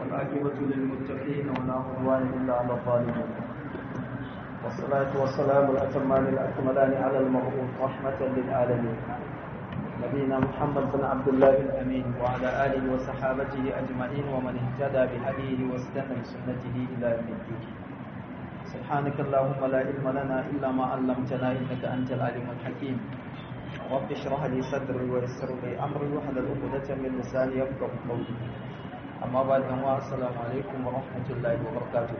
والعاقبة للمتقين ولا عدوان إلا على الظالمين والصلاة والسلام الأتمان الأكملان على المبعوث رحمة للعالمين نبينا محمد بن عبد الله الأمين وعلى آله وصحابته أجمعين ومن اهتدى بهديه واستنى بسنته إلى يوم الدين سبحانك اللهم لا علم لنا إلا ما علمتنا إنك أنت العليم الحكيم رب اشرح لي صدري ويسر لي أمري واحلل عقدة من لساني يفقهوا قولي أما بعد السلام عليكم ورحمة الله وبركاته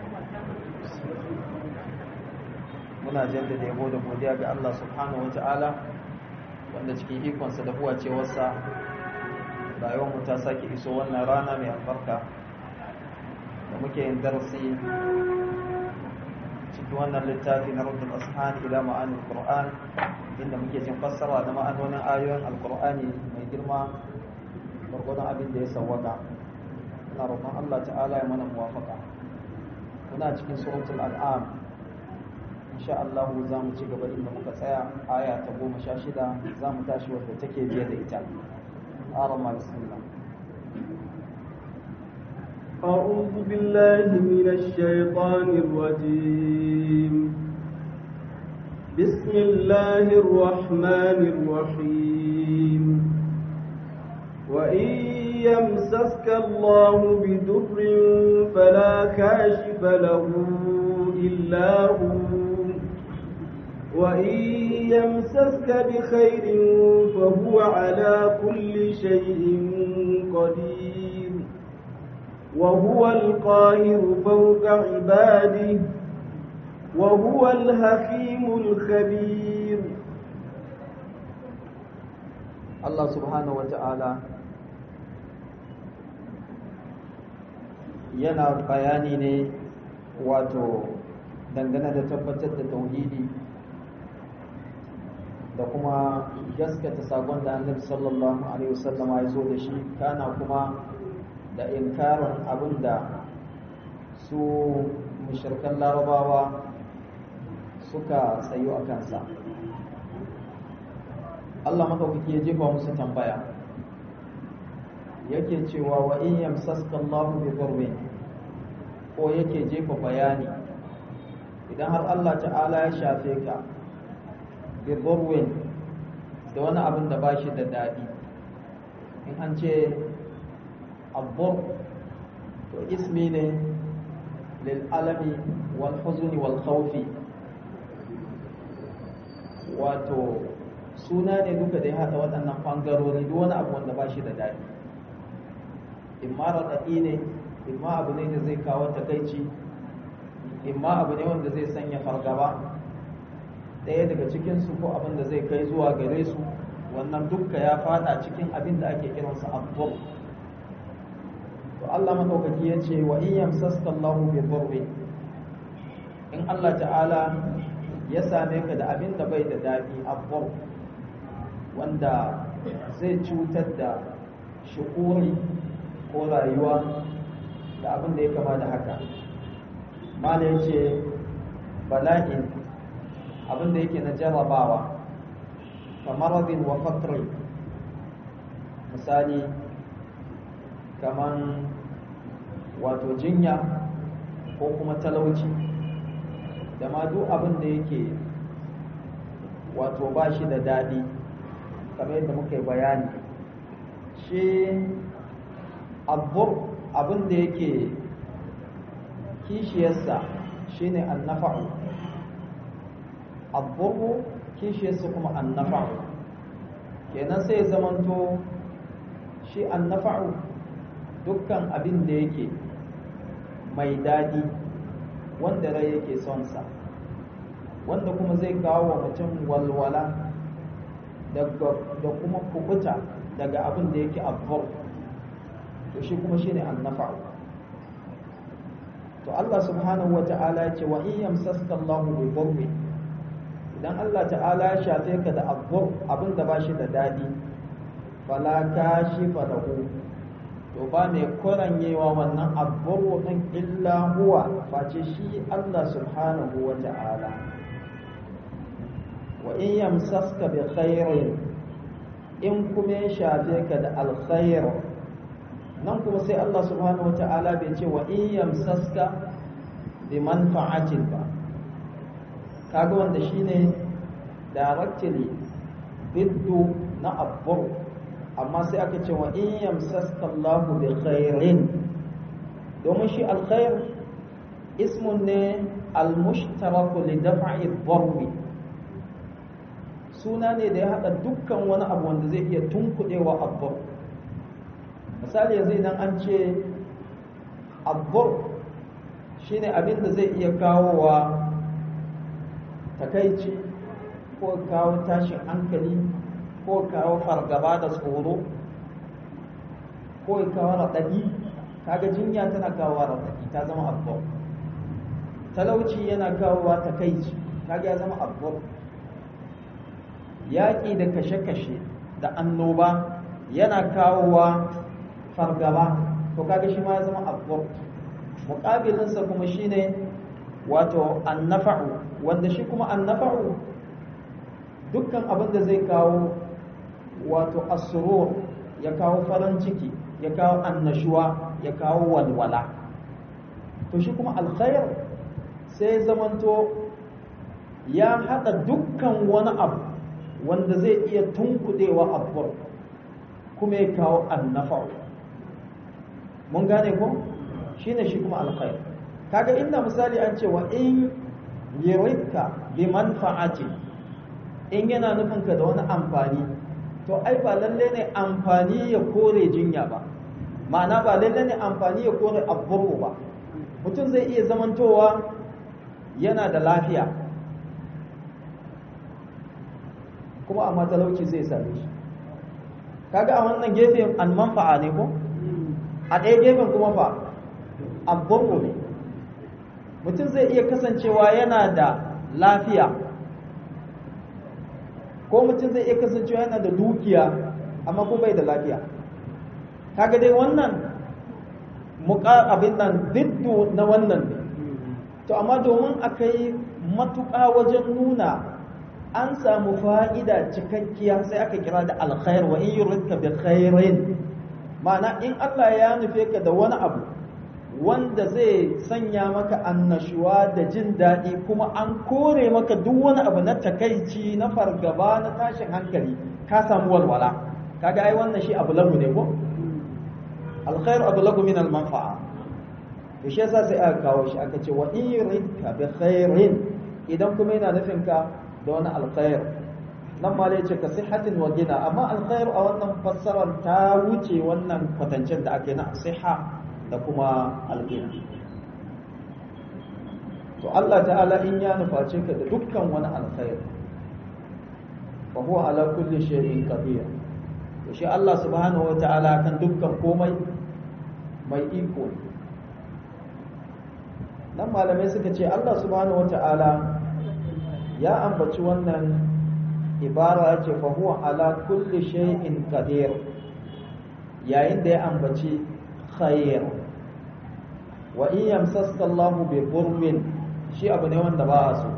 muna jaddada yabo da godiya ga Allah subhanahu wata'ala wanda cikin ikonsa da huwa cewarsa rayuwarmu ta sake iso wannan rana mai albarka da muke yin darasi cikin wannan littafi na rubin ashan ila ma'anin qur'an inda muke jin fassara da ma'anonin ayoyin alqur'ani mai girma gwargwadon abin da ya sawwaka ina roƙon Allah ta'ala ya mana muwafaka muna cikin suratul al'am insha Allah za mu ci gaba inda muka tsaya aya ta goma sha shida za mu tashi wadda take biye da ita arama bismillah أعوذ بالله من الشيطان الرجيم بسم الله الرحمن الرحيم وإن يمسسك الله بضر فلا كاشف له إلا هو وإن يمسسك بخير فهو على كل شيء قدير وهو القاهر فوق عباده وهو الحكيم الخبير الله سبحانه وتعالى yana bayani ne wato dangane da tabbatar da tauhidi da kuma gaskata sakon da annabi sallallahu alaihi wasallama ya zo da shi kana kuma da inkarin abin da su mushirkan larabawa suka tsayo a kansa Allah makaukaki ya jefa musu tambaya yake cewa wa in yamsaska Allahu bi dhurrin ko yake jefa bayani idan har Allah ta'ala ya shafe ka bi dhurrin da wani abin da bashi da dadi in an ce abbur to ismi ne lil alami wal huzni wal khawfi wato suna ne duka da ya haɗa waɗannan ɓangarori duk wani abu wanda ba shi da daɗi imma raɗaɗi ne imma abu ne da zai kawo takaici imma abu ne wanda zai sanya fargaba ɗaya daga cikinsu ko abin da zai kai zuwa gare su wannan dukka ya fada cikin abin da ake kiransa abubuwa to Allah madaukaki ya ce wa in yamsaska Allahu bi dhurri in Allah ta'ala ya same ka da abin da bai da daɗi abubuwa wanda zai cutar da shukuri ko rayuwa da abin da ya kama da haka mala ya ce bala'in abin da yake na jarrabawa kamaradin wa fakri misali kaman wato jinya ko kuma talauci da ma duk abin da yake wato ba shi da daɗi kamar yadda muka yi bayani shi abbur abin da yake kishiyarsa shine annafa'u abburu kishiyarsa kuma annafa'u kenan sai zamanto shi annafa'u dukkan abin da yake mai daɗi wanda rai yake son sa wanda kuma zai kawo wa mutum walwala da kuma kubuta daga abin da yake abbur to shi kuma shine annafa'u to Allah subhanahu wata'ala ya ce wa in yamsaska Allah bi dhurri idan Allah ta'ala ya shafe ka da abbur abin da bashi da dadi fala kashifa lahu to ba mai koranyewa wannan abbur din illa huwa face shi Allah subhanahu wata'ala wa in yamsaska bi khairin in kuma ya shafe ka da alkhair nan kuma sai Allah subhanahu wata'ala bai ce wa in yamsaska bi manfa'atin ba kaga wanda shine directly biddu na abbur amma sai aka ce wa in yamsaska Allah bi khairin domin shi alkhair ismun ne al-mushtarak li daf'i dharbi suna ne da ya hada dukkan wani abu wanda zai iya tunkudewa abbur misali yanzu idan an ce abbur shine abin da zai iya kawowa takaici ko kawo tashin hankali ko kawo fargaba da tsoro ko kawo raɗaɗi kaga jinya tana kawo raɗaɗi ta zama abbur talauci yana kawowa takaici kaga ya zama abbur yaƙi da kashe-kashe da annoba yana kawowa fargaba to kaga shi ma ya zama abbur muƙabilinsa kuma shine wato annafa'u wanda shi kuma annafa'u dukkan abin da zai kawo wato asrur ya kawo farin ciki ya kawo annashuwa ya kawo walwala to shi kuma alkhair sai zamanto ya haɗa dukkan wani abu wanda zai iya tunkuɗewa abbur kuma ya kawo annafa'u mun gane ko shine shi kuma alkhair kaga inda misali an ce wa in yuridka bi manfa'ati in yana nufin ka da wani amfani to ai ba lalle ne amfani ya kore jinya ba ma'ana ba lalle ne amfani ya kore abburu ba mutum zai iya zamantowa yana da lafiya kuma amma talauci zai same shi kaga a wannan gefen an manfa'a ne ko a ɗaya gefen kuma fa abburu ne mutum zai iya kasancewa yana da lafiya ko mutum zai iya kasancewa yana da dukiya amma ko bai da lafiya kaga dai wannan muka abin nan diddu na wannan ne to amma domin a kai matuƙa wajen nuna an samu fa'ida cikakkiya sai aka kira da alkhair wa in yuridka bi khairin ma'ana in Allah ya nufe ka da wani abu wanda zai sanya maka annashuwa da jin daɗi kuma an kore maka duk wani abu na takaici na fargaba na tashin hankali ka samu walwala kaga ai wannan shi abu lagu ne ko alkhairu abu lagu min almanfa'a to shi yasa sai aka kawo shi aka ce wa in yuridka bi khairin idan kuma yana nufin ka da wani alkhair nan ma ce ka sihatin wa gina amma alkhairu a wannan fassarar ta wuce wannan kwatancin da ake na siha da kuma alƙina to Allah ta'ala in ya nuface ka da dukkan wani alkhair fa huwa ala kulli shay'in qadir to shi Allah subhanahu wa ta'ala kan dukkan komai mai iko nan malamai suka ce Allah subhanahu wa ta'ala ya ambaci wannan ibara ce fa huwa ala kulli shay'in qadir yayin da ya ambaci khair wa in yamsaska Allah bi dhurrin shi abu ne wanda ba a so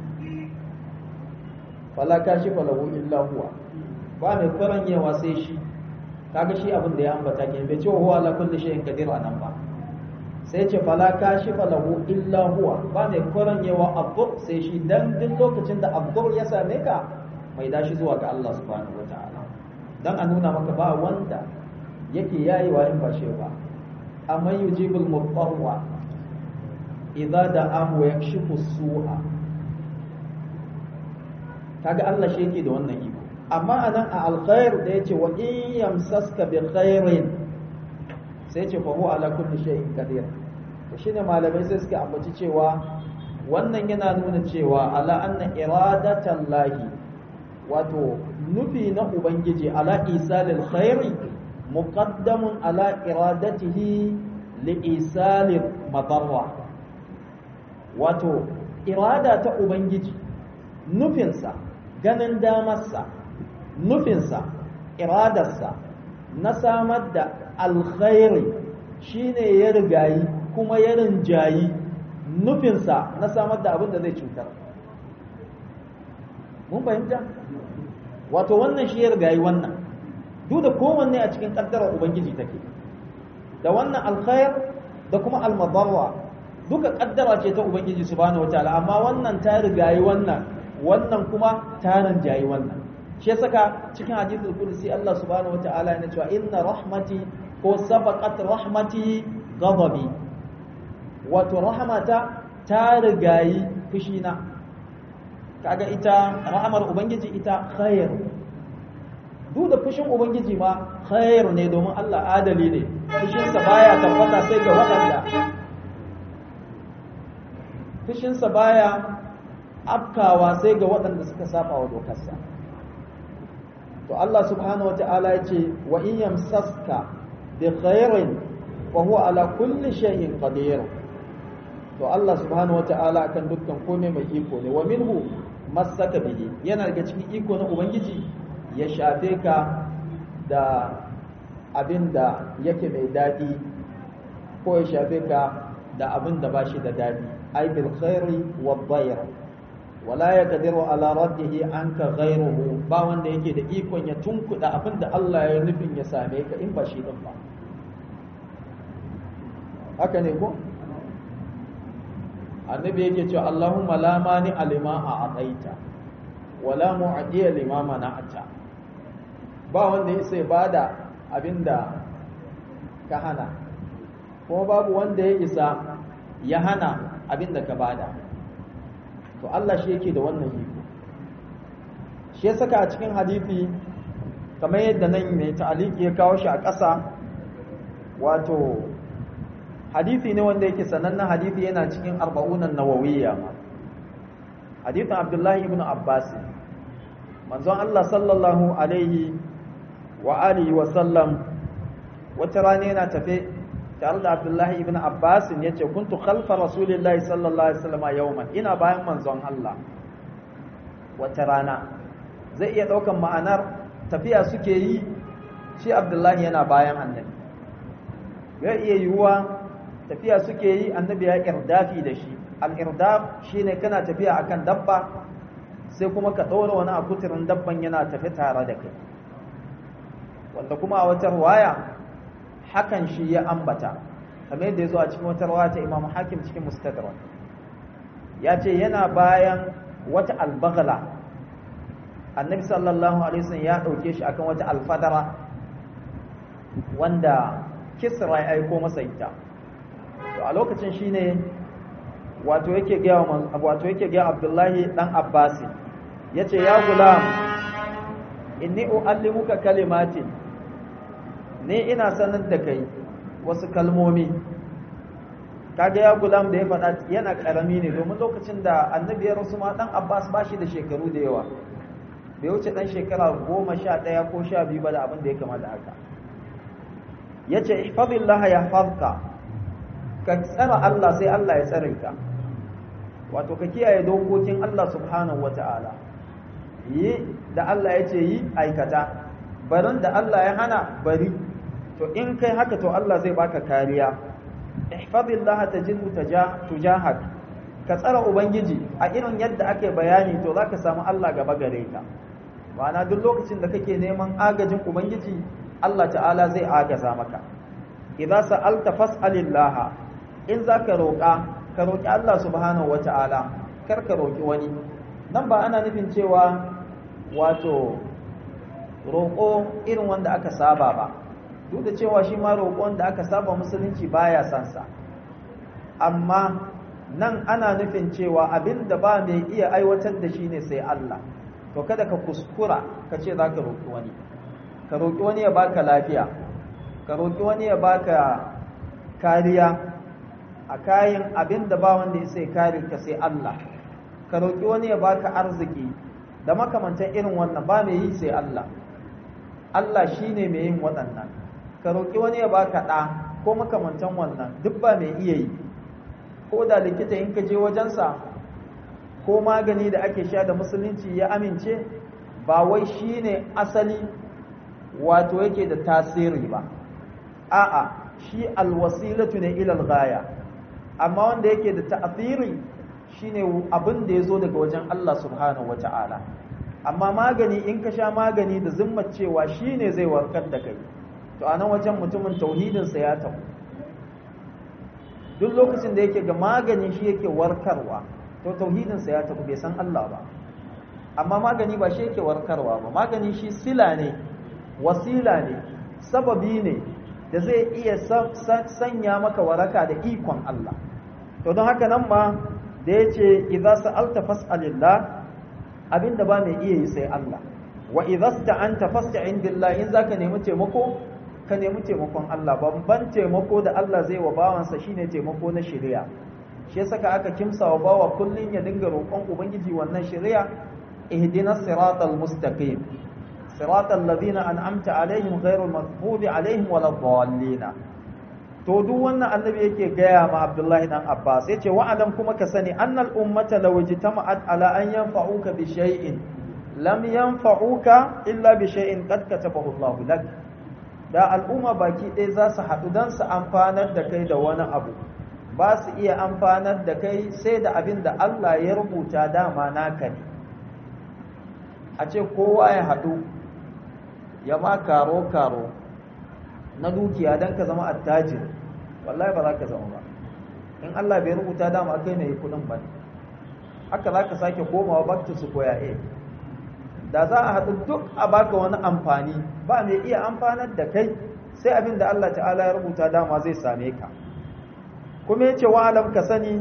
fala kashifa lahu illa huwa ba mai karanyewa sai shi kaga shi abin da ya ambata ke bai ce huwa ala kulli shay'in qadir anan ba sai ce fala kashifa lahu illa huwa ba mai karanyewa abdur sai shi dan duk lokacin da abdur ya same ka mai dashi zuwa ga Allah subhanahu wataala dan a nuna maka ba wanda yake yayewa in ba shi ba amma yujibul mutarra idza da'ahu yakshifu su'a kaga Allah shi yake da wannan iko amma anan a alkhair da yace wa in yamsaska bi khairin sai yace fa huwa ala kulli shay'in qadir to shine malamai sai suka ambaci cewa wannan yana nuna cewa ala anna iradatallahi wato nufi na ubangiji ala isalil khairi muqaddamun ala iradatihi li isalil madarra wato irada ta ubangiji nufinsa ganin damarsa nufinsa iradarsa na samar da alkhairi shine ya rigayi kuma ya rinjayi nufinsa na samar da abin da zai cutar mun fahimta wato wannan shi ya rigayi wannan duk da kowanne a cikin kaddarar ubangiji take da wannan alkhair da kuma almadarra duka kaddara ce ta ubangiji subhanahu wataala amma wannan ta rigayi wannan wannan kuma ta rinjayi wannan shi ya saka cikin hadithul qudsi Allah subhanahu wataala yana cewa inna rahmati ko sabaqat rahmati ghadabi wato rahmata ta rigayi fushina kaga ita rahmar ubangiji ita khair duk da fushin ubangiji ma khair ne domin Allah adali ne fushinsa baya tabbata sai ga waɗanda fushinsa baya afkawa sai ga waɗanda suka saba wa dokarsa to Allah subhanahu wa ta'ala ya ce wa in yamsaska bi khairin wa huwa ala kulli shay'in qadir to Allah subhanahu wa ta'ala kan dukkan komai mai iko ne wa minhu masaka bihi yana daga cikin iko na ubangiji ya shafe ka da abin da yake mai daɗi ko ya shafe ka da abin da ba shi da daɗi ai bil khairi wa dhayr wala yaqdiru ala raddihi anka ghayruhu ba wanda yake da ikon ya tunkuda abin da Allah ya nufin ya same ka in ba shi din ba haka ne ko annabi yake cewa Allahumma la mani alima a ataita wala mu'adiya lima mana'ata ba wanda ya sai bada abinda ka hana kuma babu wanda ya isa ya hana abinda ka bada to Allah shi yake da wannan iko shi ya saka a cikin hadisi kamar yadda nan mai ta'aliki ya kawo shi a ƙasa wato hadisi ne wanda yake sanannen hadisi yana cikin arba'unan nawawiyya hadithin abdullahi ibn abbas manzon Allah sallallahu alaihi wa alihi wa sallam wata rana yana tafe tare da abdullahi ibn abbas ya ce kuntu khalfa rasulillahi sallallahu alaihi wasallam yawman ina bayan manzon Allah wata rana zai iya daukan ma'anar tafiya suke yi shi abdullahi yana bayan annabi zai iya yiwuwa tafiya suke yi annabi ya irdafi da shi al-irdaf shine kana tafiya akan dabba sai kuma ka ɗora wani akutirin dabban yana tafi tare da kai wanda kuma a wata ruwaya hakan shi ya ambata kamar yadda ya zo a cikin wata ruwaya ta imam hakim cikin mustadrak ya ce yana bayan wata albagala annabi sallallahu alaihi wasallam ya ɗauke shi akan wata alfadara wanda kisra ya aiko masa ita to a lokacin shine wato yake ga wato yake ga Abdullahi dan Abbas yace ya gulam inni uallimuka kalimatin ne ina sanar da kai wasu kalmomi kaga ya gulam da ya faɗa yana karami ne domin lokacin da annabi ya rasu ma dan Abbas ba shi da shekaru da yawa bai wuce dan shekara goma sha ɗaya ko sha biyu ba da abin da ya kama da haka yace ihfazillaha yahfazka ka tsara Allah sai Allah ya tsare ka wato ka kiyaye dokokin Allah subhanahu wata'ala yi da Allah ya ce yi aikata barin da Allah ya hana bari to in kai haka to Allah zai baka kariya ihfazillah tajidhu tujahak ka tsara ubangiji a irin yadda ake bayani to zaka samu Allah gaba gare ka ma'ana duk lokacin da kake neman agajin ubangiji Allah ta'ala zai agaza maka idza sa'alta fas'alillah in zaka roƙa ka roƙi Allah subhanahu wata'ala kar ka roƙi wani nan ba ana nufin cewa wato roƙo irin wanda aka saba ba duk da cewa shi ma roƙo wanda aka saba musulunci baya son sa amma nan ana nufin cewa abin da ba mai iya aiwatar da shi ne sai Allah to kada ka kuskura ka ce za ka roƙi wani ka roƙi wani ya baka lafiya ka roƙi wani ya baka kariya a kayan abin da ba wanda ya sai kare ka sai Allah ka roƙi wani ya baka arziki da makamantan irin wannan ba mai yi sai Allah Allah shi ne mai yin waɗannan ka roƙi wani ya baka ɗa ko makamantan wannan duk ba mai iya yi ko da likita in ka je wajensa ko magani da ake sha da musulunci ya amince ba wai shi ne asali wato yake da tasiri ba a'a shi alwasilatu ne ilal gaya amma wanda yake da ta'asiri shine abin da ya zo daga wajen Allah subhanahu wata'ala amma magani in ka sha magani da zimmar cewa shine zai warkar da kai to a nan wajen mutumin tauhidinsa ya tabu duk lokacin da yake ga magani shi yake warkarwa to tauhidinsa ya tabu bai san Allah ba amma magani ba shi yake warkarwa ba magani shi sila ne wasila ne sababi ne da zai iya sanya maka waraka da ikon Allah to don haka nan ma da ya ce idza sa'alta fas'alillah abinda ba mai iya yi sai Allah wa idza sta'anta fasta'in billah in zaka nemi taimako ka nemi taimakon Allah babban taimako da Allah zai wa bawansa shine taimako na shari'a shi yasa aka kimsa wa bawa kullun ya dinga roƙon ubangiji wannan shari'a ihdinas siratal mustaqim siratal ladina an'amta alaihim ghairul maghdubi alaihim waladdallin to duk wannan annabi yake gaya ma Abdullahi dan Abbas yace wa'alam kuma ka sani annal ummata law ijtama'at ala an yanfa'uka bi shay'in lam yanfa'uka illa bi shay'in qad katabahu Allah lak da al'umma baki ɗaya za su haɗu don su amfanar da kai da wani abu ba su iya amfanar da kai sai da abin da Allah ya rubuta dama naka ne a ce kowa ya haɗu ya ma karo-karo na dukiya don ka zama attajir wallahi ba za ka zama ba in Allah bai rubuta dama kai mai kudin ba haka za ka sake komawa back to square A da za a haɗu duk a baka wani amfani ba mai iya amfanar da kai sai abin da Allah ta'ala ya rubuta dama zai same ka kuma yace wa alam ka sani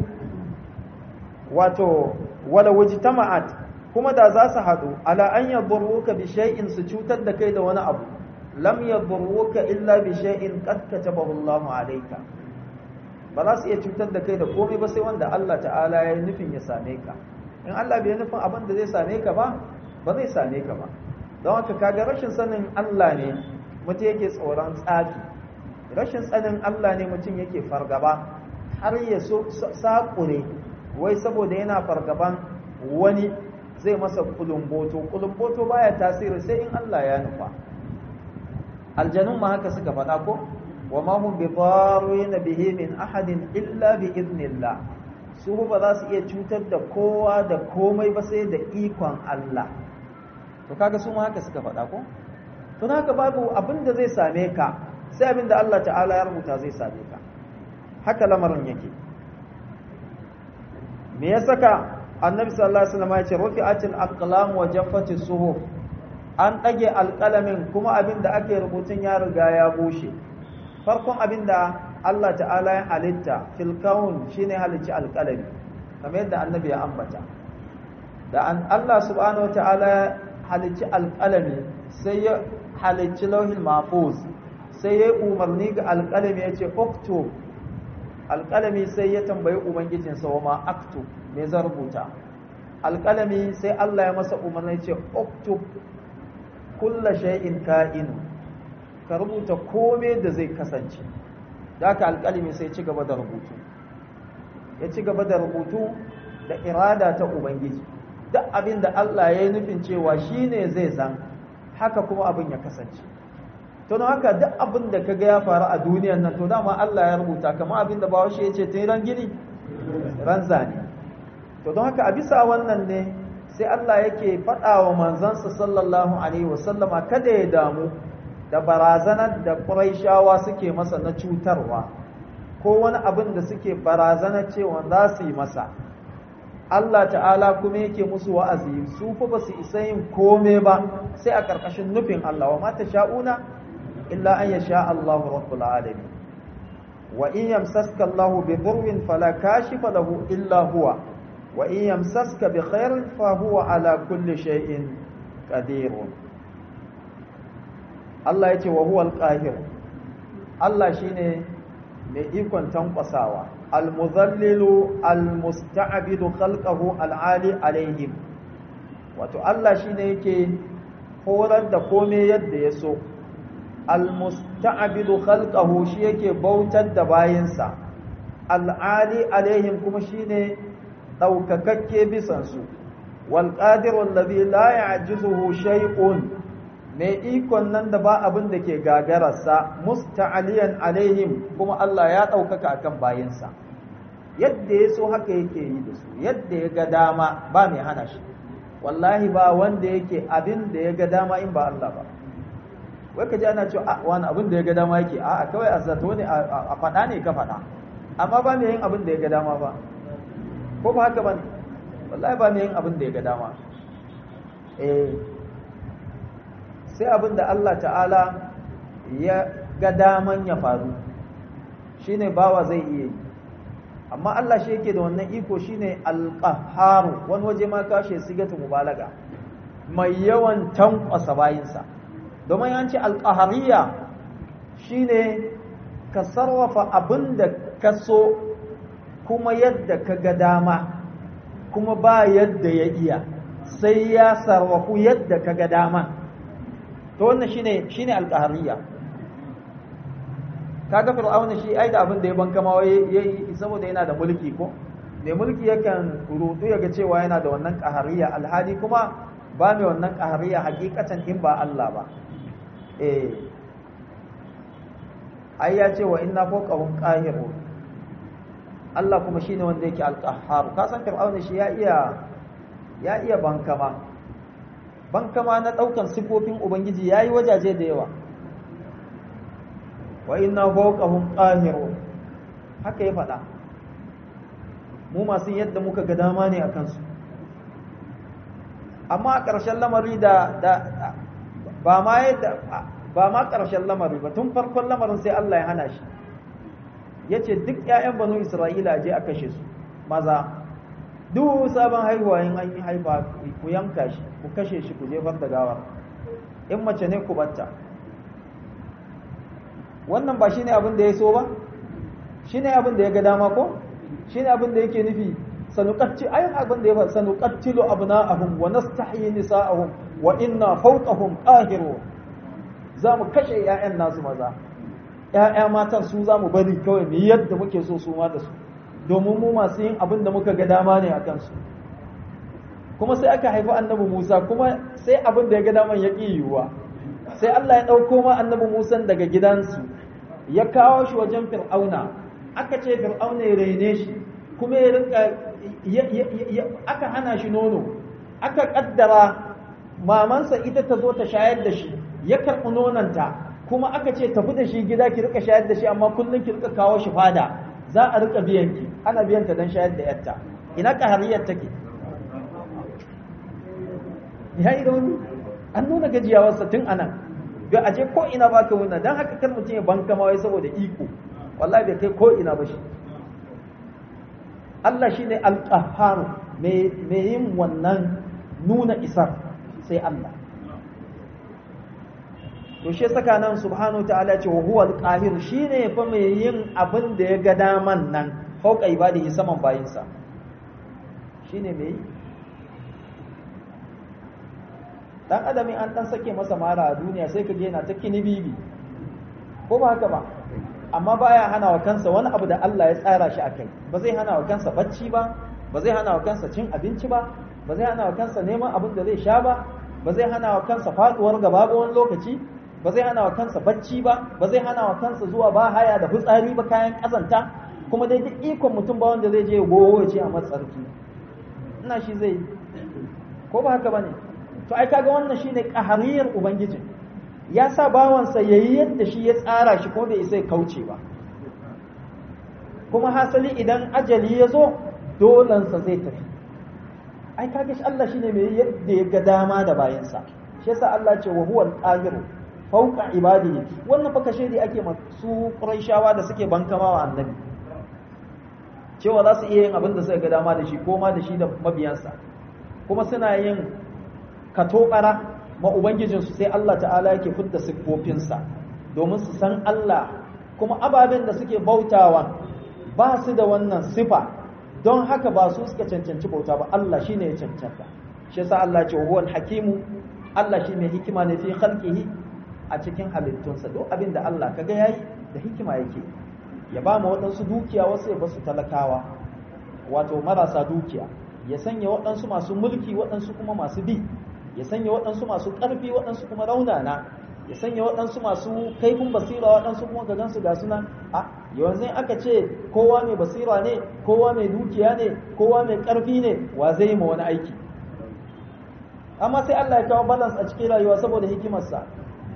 wato wala wajtama'at kuma da za su haɗu ala an yadurruka bi shay'in su cutar da kai da wani abu lam yadurruka illa bi shay'in qad katabahu Allahu alayka ba za su iya cutar da kai da komai ba sai wanda Allah ta'ala ya yi nufin ya same ka in Allah bai nufin abin da zai same ka ba ba zai same ka ba don haka kaga rashin sanin Allah ne mutum yake tsoron tsafi rashin sanin Allah ne mutum yake fargaba har ya so saƙure wai saboda yana fargaban wani zai masa kulumboto kulumboto baya tasiri sai in Allah ya nufa aljanun ma haka suka faɗa ko wa ma hum bi darrin bihi min ahadin illa bi idnillah su ba za su iya cutar da kowa da komai ba sai da ikon Allah to kaga su ma haka suka faɗa ko to haka babu abin da zai same ka sai abin da Allah ta'ala ya rubuta zai same ka haka lamarin yake me ya saka annabi sallallahu alaihi wasallam ya ce rufi'atil aqlam wa jaffati suhuf an dage alqalamin kuma abin da ake rubutun ya riga ya bushe farkon abin da Allah ta'ala ya halitta fil kaun shine halicci alqalami kamar yadda annabi ya ambata da an Allah subhanahu wataala ya halicci alqalami sai ya halicci lauhin mahfuz sai ya umarni ga alqalami ya ce uktub alqalami sai ya tambayi ubangijinsa wa ma aktub me zan rubuta alqalami sai Allah ya masa umarni ya ce uktub kulla shay'in ka'inu ka rubuta kome da zai kasance da haka alƙalimi sai ci gaba da rubutu ya ci gaba da rubutu da irada ta ubangiji duk abin da Allah ya yi nufin cewa shi ne zai zan haka kuma abin ya kasance to don haka duk abin da ka ga ya faru a duniyan nan to dama Allah ya rubuta kamar abin da bawa shi ya ce tun ran gini ran zane to don haka a bisa wannan ne sai Allah yake faɗa wa manzansa sallallahu alaihi wasallama kada ya damu da barazanar da ƙuraishawa suke masa na cutarwa ko wani abin da suke barazanar cewa za su yi masa Allah ta'ala kuma yake musu wa'azi su fa ba su isa yin kome ba sai a ƙarƙashin nufin Allah wa mata sha'una illa an yasha Allahu rabbul alamin wa in yamsaska Allahu bi dhurrin fala kashifa lahu illa huwa wa in yamsaska bi khairin fa huwa ala kulli shay'in qadirun Allah ya ce wa huwal qahir Allah shine mai ikon tankwasawa al-muzallilu al-musta'bidu khalqahu al-ali alaihim wato Allah shine yake horar da kome yadda ya so al-musta'bidu khalqahu shi yake bautar da bayinsa al-ali alaihim kuma shine daukakakke bisan su wal qadiru alladhi la ya'jizuhu shay'un mai ikon nan da ba abin da ke gagararsa musta'aliyan alaihim kuma Allah ya ɗaukaka akan bayinsa yadda ya so haka yake yi da su yadda ya ga dama ba mai hana shi wallahi ba wanda yake abin da ya ga dama in ba Allah ba wai ka ji ana cewa a wani abin da ya ga dama yake a kawai a zato ne a faɗa ne ka faɗa amma ba mai yin abin da ya ga dama ba ko ba haka ba ne wallahi ba mai yin abin da ya ga dama eh sai abin da Allah ta'ala ya ga daman ya faru shine bawa zai iya yi amma Allah shi yake da wannan iko shine al-qahhar wani waje ma kashe sigatu mubalaga mai yawan tankwasa bayinsa domin yanci al-qahariyya shine ka sarrafa abinda ka so kuma yadda ka ga dama kuma ba yadda ya iya sai ya sarrafu yadda ka ga dama to wannan shine shine al-qahariyya kaga fir'auna shi ai da abin da ya banka ma yayi saboda yana da mulki ko da mulki yakan rudu yaga cewa yana da wannan qahariya alhali kuma ba mai wannan qahariya hakikatan in ba Allah ba eh ai ya ce wa inna fawqahum qahiru Allah kuma shine wanda yake al-qahhar ka san fir'auna shi ya iya ya iya bankama bankama na daukan sifofin ubangiji yayi wajaje da yawa wa inna fawqahum qahirun haka ya faɗa mu masu yadda muka ga dama ne akan su amma a ƙarshen lamari da da ba ma yadda ba ma ƙarshen lamari ba tun farkon lamarin sai Allah ya hana shi yace duk ƴaƴan banu Isra'ila je a kashe su maza duk sabon haihuwa in an yi haifa ku yanka shi ku kashe shi ku jefar da gawar in mace ne ku batta wannan ba shine abin da ya so ba shine abin da ya ga dama ko shine abin da yake nufi sanuqatti ayin abin da ya fa sanuqattilu abna'ahum wa nastahyi nisa'ahum wa inna fawqahum qahirun zamu kashe ƴaƴan nasu maza ƴaƴa matan su zamu bari kawai mu yadda muke so su ma da su domin mu masu yin abin da muka ga dama ne akan su kuma sai aka haifi annabi Musa kuma sai abin da ya ga daman ya ƙi yiwuwa sai Allah ya ɗauko ma annabi Musa daga gidansu ya kawo shi wajen Fir'auna aka ce Fir'auna ya raine shi kuma ya rinka aka hana shi nono aka kaddara mamansa ita ta zo ta shayar da shi ya karɓi nonanta kuma aka ce tafi da shi gida ki rika shayar da shi amma kullum ki rika kawo shi fada za a rika biyan ki ana biyan ta don shayar da yarta ina kahariyar take ya yi rauni an nuna gajiyawarsa tun anan bai aje ko ina ba ka wuna don haka kar mutum ya banka mawai saboda iko wallahi bai kai ko ina ba shi Allah shi ne alƙaharu mai yin wannan nuna isar sai Allah to shi saka nan subhanahu ta'ala ce wa huwa alqahir shine fa mai yin abin da ya ga daman nan fauka ibadihi saman bayinsa shine mai dan adami an dan sake masa mara a duniya sai ka yana ta kinibibi ko ba haka ba amma baya hana wa kansa wani abu da Allah ya tsara shi akai ba zai hana wa kansa bacci ba ba zai hana wa kansa cin abinci ba ba zai hana wa kansa neman abin da zai sha ba ba zai hana wa kansa faduwar gaba ba wani lokaci ba zai hana wa kansa bacci ba ba zai hana wa kansa zuwa ba haya da fitsari ba kayan kazanta kuma dai duk ikon mutum ba wanda zai je gowo ya ce a matsarki ina shi zai ko ba haka bane to ai kaga wannan shine qahariyar ubangiji ya sa bawansa yayi yadda shi ya tsara shi ko bai isa kauce ba kuma hasali idan ajali ya zo dolansa zai tafi ai kaga shi Allah shine mai yadda ya ga dama da bayansa shi yasa Allah ce wa huwal qahir fawqa ibadihi wannan fa kashe da ake masu quraishawa da suke bankama wa annabi cewa za su iya yin abin da suka ga dama da shi ko ma da shi da mabiyansa kuma suna yin katobara ma ubangijinsu sai Allah ta'ala yake fidda siffofinsa domin su san Allah kuma ababen da suke bautawa ba su da wannan sifa don haka ba su suka cancanci bauta ba Allah shine ya cancanta shi yasa Allah ce huwal hakimu Allah shi mai hikima ne fi khalqihi a cikin halittunsa duk abin da Allah kaga yayi da hikima yake ya ba mu waɗansu dukiya wasu ya basu talakawa wato marasa dukiya ya sanya waɗansu masu mulki waɗansu kuma masu bi ya sanya waɗansu masu ƙarfi waɗansu kuma raunana ya sanya waɗansu masu kaifin basira waɗansu kuma ga gansu ga suna a yanzu aka ce kowa mai basira ne kowa mai dukiya ne kowa mai ƙarfi ne wa zai yi ma wani aiki amma sai Allah ya kawo balance a cikin rayuwa saboda hikimarsa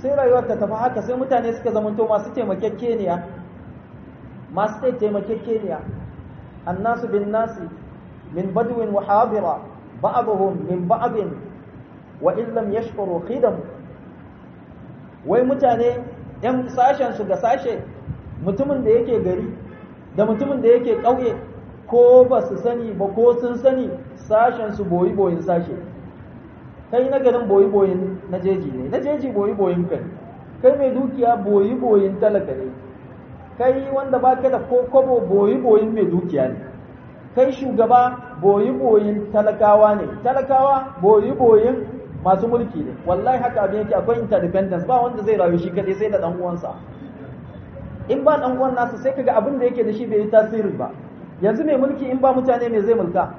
sai rayuwar ta tafi haka sai mutane suka zamanto masu taimakekeniya masu taimakekeniya annasu bin nasi min badwin wa hadira ba'dhum min ba'd wa in lam yashkuru khidam wai mutane yan sashen su ga sashe mutumin da yake gari da mutumin da yake ƙauye ko ba su sani ba ko sun sani sashen su boyi boyin sashe kai na garin boyi boyin na jeji ne na jeji boyi boyin kai kai mai dukiya boyi boyin talaka ne kai wanda ba ka da ko kobo boyi boyin mai dukiya ne kai shugaba boyi boyin talakawa ne talakawa boyi boyin masu mulki ne wallahi haka abin yake akwai interdependence ba wanda zai rayu shi kadai sai da dan uwansa in ba dan uwan nasa sai kaga abin da yake da shi bai yi tasiri ba yanzu mai mulki in ba mutane me zai mulka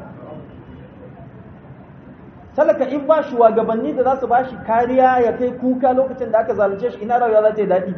talaka in ba shugabanni da za su ba shi kariya ya kai kuka lokacin da aka zalunce shi ina rayuwa za ta yi daɗi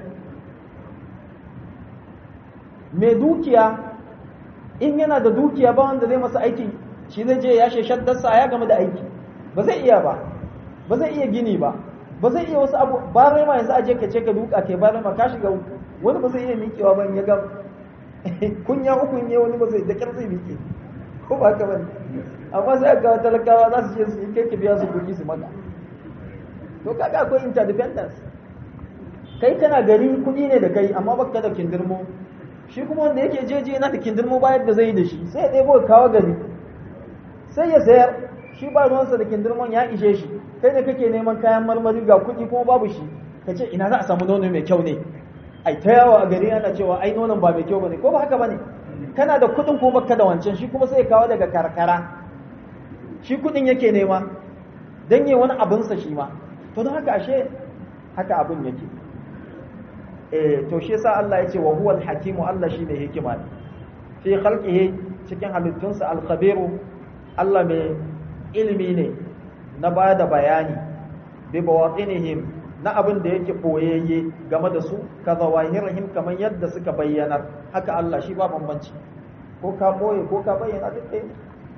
mai dukiya in yana da dukiya ba wanda zai masa aiki shi zai je ya sheshar dasa ya gama da aiki ba zai iya ba ba zai iya gini ba ba zai iya wasu abu ba rai ma yanzu aje ka ce ka duka kai ba ma ka shiga wani ba zai iya miƙewa ba ya ga kunya uku ne wani ba zai da kyar zai miƙe ko ba ka bane amma sai ga talakawa za su je su yi kai ka biya su kuɗi su maka to kaga akwai interdependence kai kana gari kuɗi ne da kai amma baka da kindirmo shi kuma wanda yake jeje yana da kindirmo bayar da zai yi da shi sai ya ɗebo kawo gari sai ya sayar shi ba ruwansa da kindirmon ya ishe shi kai da kake neman kayan marmari ga kuɗi kuma babu shi ka ce ina za a samu nono mai kyau ne ai ta yawo a gari ana cewa ai nonon ba mai kyau bane ko ba haka bane kana da kuɗin ko baka da wancan shi kuma sai ya kawo daga karkara shi kuɗin yake nema dan yi wani abinsa shi ma to don haka ashe haka abin yake eh to shi yasa Allah ya ce wa huwal hakimu Allah shi ne hikima fi khalqihi cikin halittunsa al-khabiru Allah mai ilimi ne na ba da bayani bi bawatinihim na abin da yake boyayye game da su ka zawahirihim kamar yadda suka bayyanar haka Allah shi ba bambanci ko ka boye ko ka bayyana duk ɗaya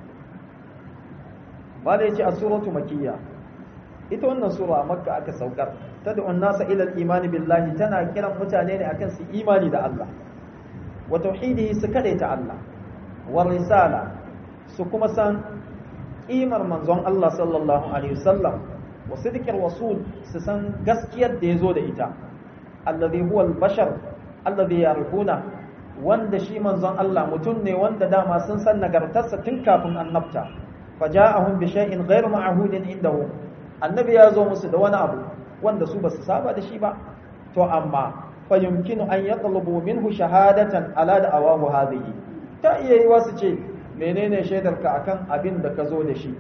ba da yace a suratu makiyya ita wannan sura makka aka saukar tad'u an-nasa ila al-iman billahi tana kiran mutane ne akan su imani da Allah wa tauhidihi su kadaita Allah wa risala su kuma san kimar manzon Allah sallallahu alaihi wasallam wa sidqir rasul su san gaskiyar da yazo da ita alladhi huwa al-bashar alladhi yarifuna wanda shi manzon Allah mutum ne wanda dama sun san nagartarsa tun kafin annabta faja'ahum bi shay'in ghayr ma'hudin indahu annabi ya zo musu da wani abu wanda su basu saba da shi ba to amma fa yumkinu an yatlubu minhu shahadatan ala da awahu hadhihi ta iya yi wasu ce menene shaidarka akan abin da ka zo da shi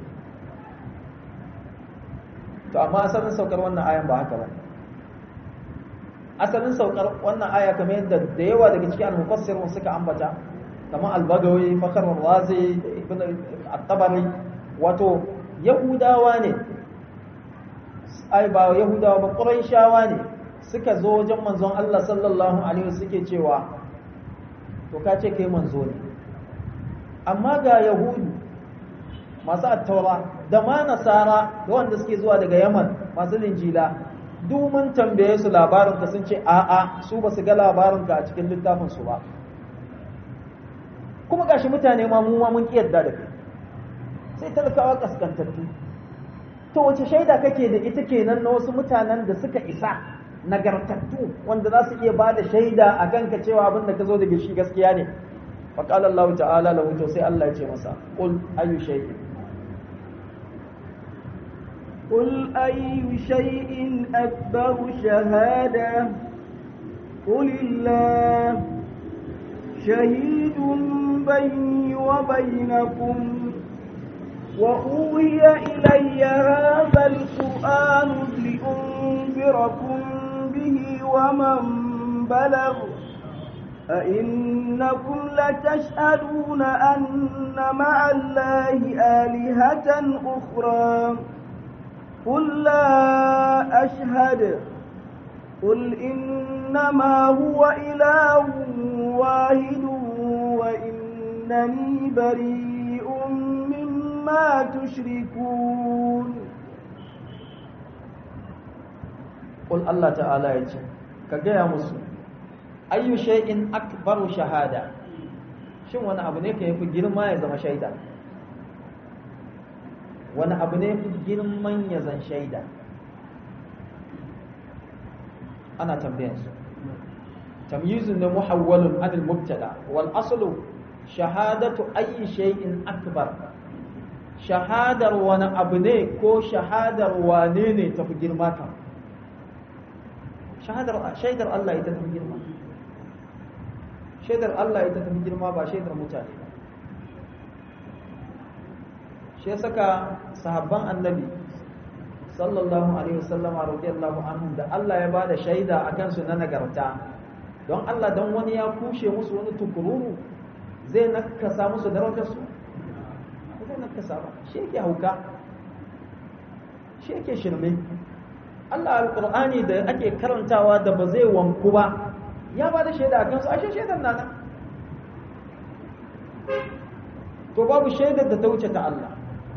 to amma asalin saukar wannan ayan ba haka ba asalin saukar wannan aya kamar yadda da yawa daga cikin al-mufassirun suka ambata kamar al-bagawi fakhr al-razi ibn at-tabari wato yahudawa ne ai ba yahudawa ba quraishawa ne suka zo wajen manzon Allah sallallahu alaihi wasallam suke cewa to ka ce kai manzo ne amma ga yahudu masu attaura da ma nasara da wanda suke zuwa daga yaman masu linjila duk mun tambaye su labarinka sun ce a'a su ba su ga labarinka a cikin littafin su ba kuma gashi mutane ma mu ma mun kiyarda da kai sai talakawa kaskantattu to wace shaida kake da ita kenan na wasu mutanen da suka isa nagartattu wanda za su iya ba da shaida a kanka cewa abin da ka zo daga shi gaskiya ne فقال الله تعالى له to sai Allah ya ce masa qul ayu shay'in قل أي شيء أكبر شهادة قل الله شهيد بيني وبينكم وأوهي إلي هذا القرآن لأنذركم به ومن بلغ أئنكم لتشهدون أن مع الله آلهة أخرى قل لا أشهد قل إنما هو إله واحد وإنني بريء مما تشركون qul Allah ta'ala ya ce ka gaya musu ayyu shay'in akbaru shahada shin wani abu ne ka yafi girma ya zama shaida wani abu ne fi girman ya zan shaida ana tambayansu tamyizun ne muhawwalun anil mubtada wal aslu shahadatu ayyi shay'in akbar shahadar wani abu ne ko shahadar wane ne tafi girma kan shahadar shaidar Allah ita tafi girma shaidar Allah ita tafi girma ba shaidar mutane ba shi saka sahabban annabi sallallahu alaihi wasallam radiyallahu anhum da Allah ya bada shaida akan su na nagarta don Allah dan wani ya kushe musu wani tukururu zai nakasa musu darajar su zai nakasa ba shi yake hauka shi yake shirme Allah alqur'ani da ake karantawa da ba zai wanku ba ya bada shaida akan su ashe shaidan nana to babu shaidar da ta wuce ta Allah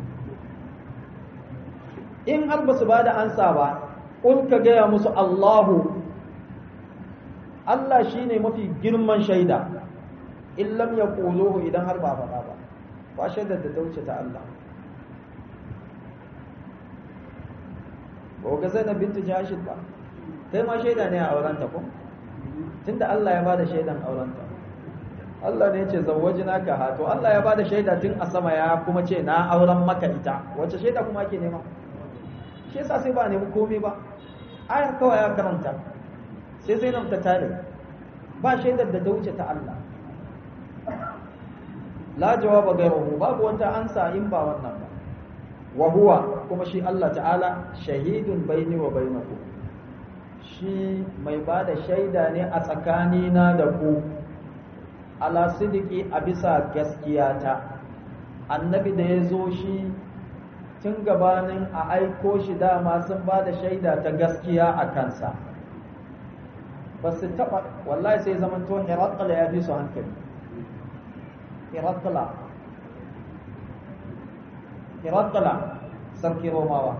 in har ba su ba da ansa ba ƙul ka gaya musu Allahu Allah shi ne mafi girman shaida in lam ya ƙuluhu idan har ba faɗa ba ba shaidar da ta wuce ta Allah ba ga zainab bintu jashid ba kai ma shaida ne a aurenta ko tunda Allah ya bada shaidan aurenta Allah ne ya ce zawwajina ka ha to Allah ya bada shaida tun a sama ya kuma ce na auren maka ita wace shaida kuma ake nema shi yasa sai ba nemi komai ba ayar kawai ya karanta sai sai nan ta tare ba shaidar da ta wuce ta Allah la jawaba gairuhu babu wata ansa in ba wannan ba wa huwa kuma shi Allah ta'ala shahidun baini wa bainakum shi mai ba da shaida ne a tsakanina da ku ala sidiki a bisa gaskiyata annabi da ya zo shi tun gabanin a aiko shi dama sun ba da shaida ta gaskiya a kansa ba su taɓa wallahi sai zaman to hirakala ya fi su hankali hirakala hirakala sarki romawa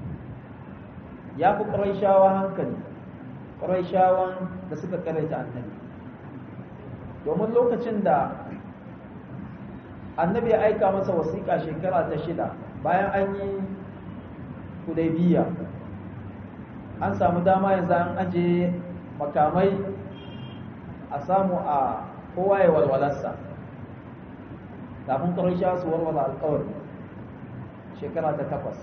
ya fi ƙaraishawa hankali ƙaraishawan da suka karaita annabi domin lokacin da annabi ya aika masa wasiƙa shekara ta shida bayan an yi hudaybiya an samu dama yanzu an aje makamai a samu a kowa ya walwalarsa kafin ƙarshe su warware alƙawari shekara ta takwas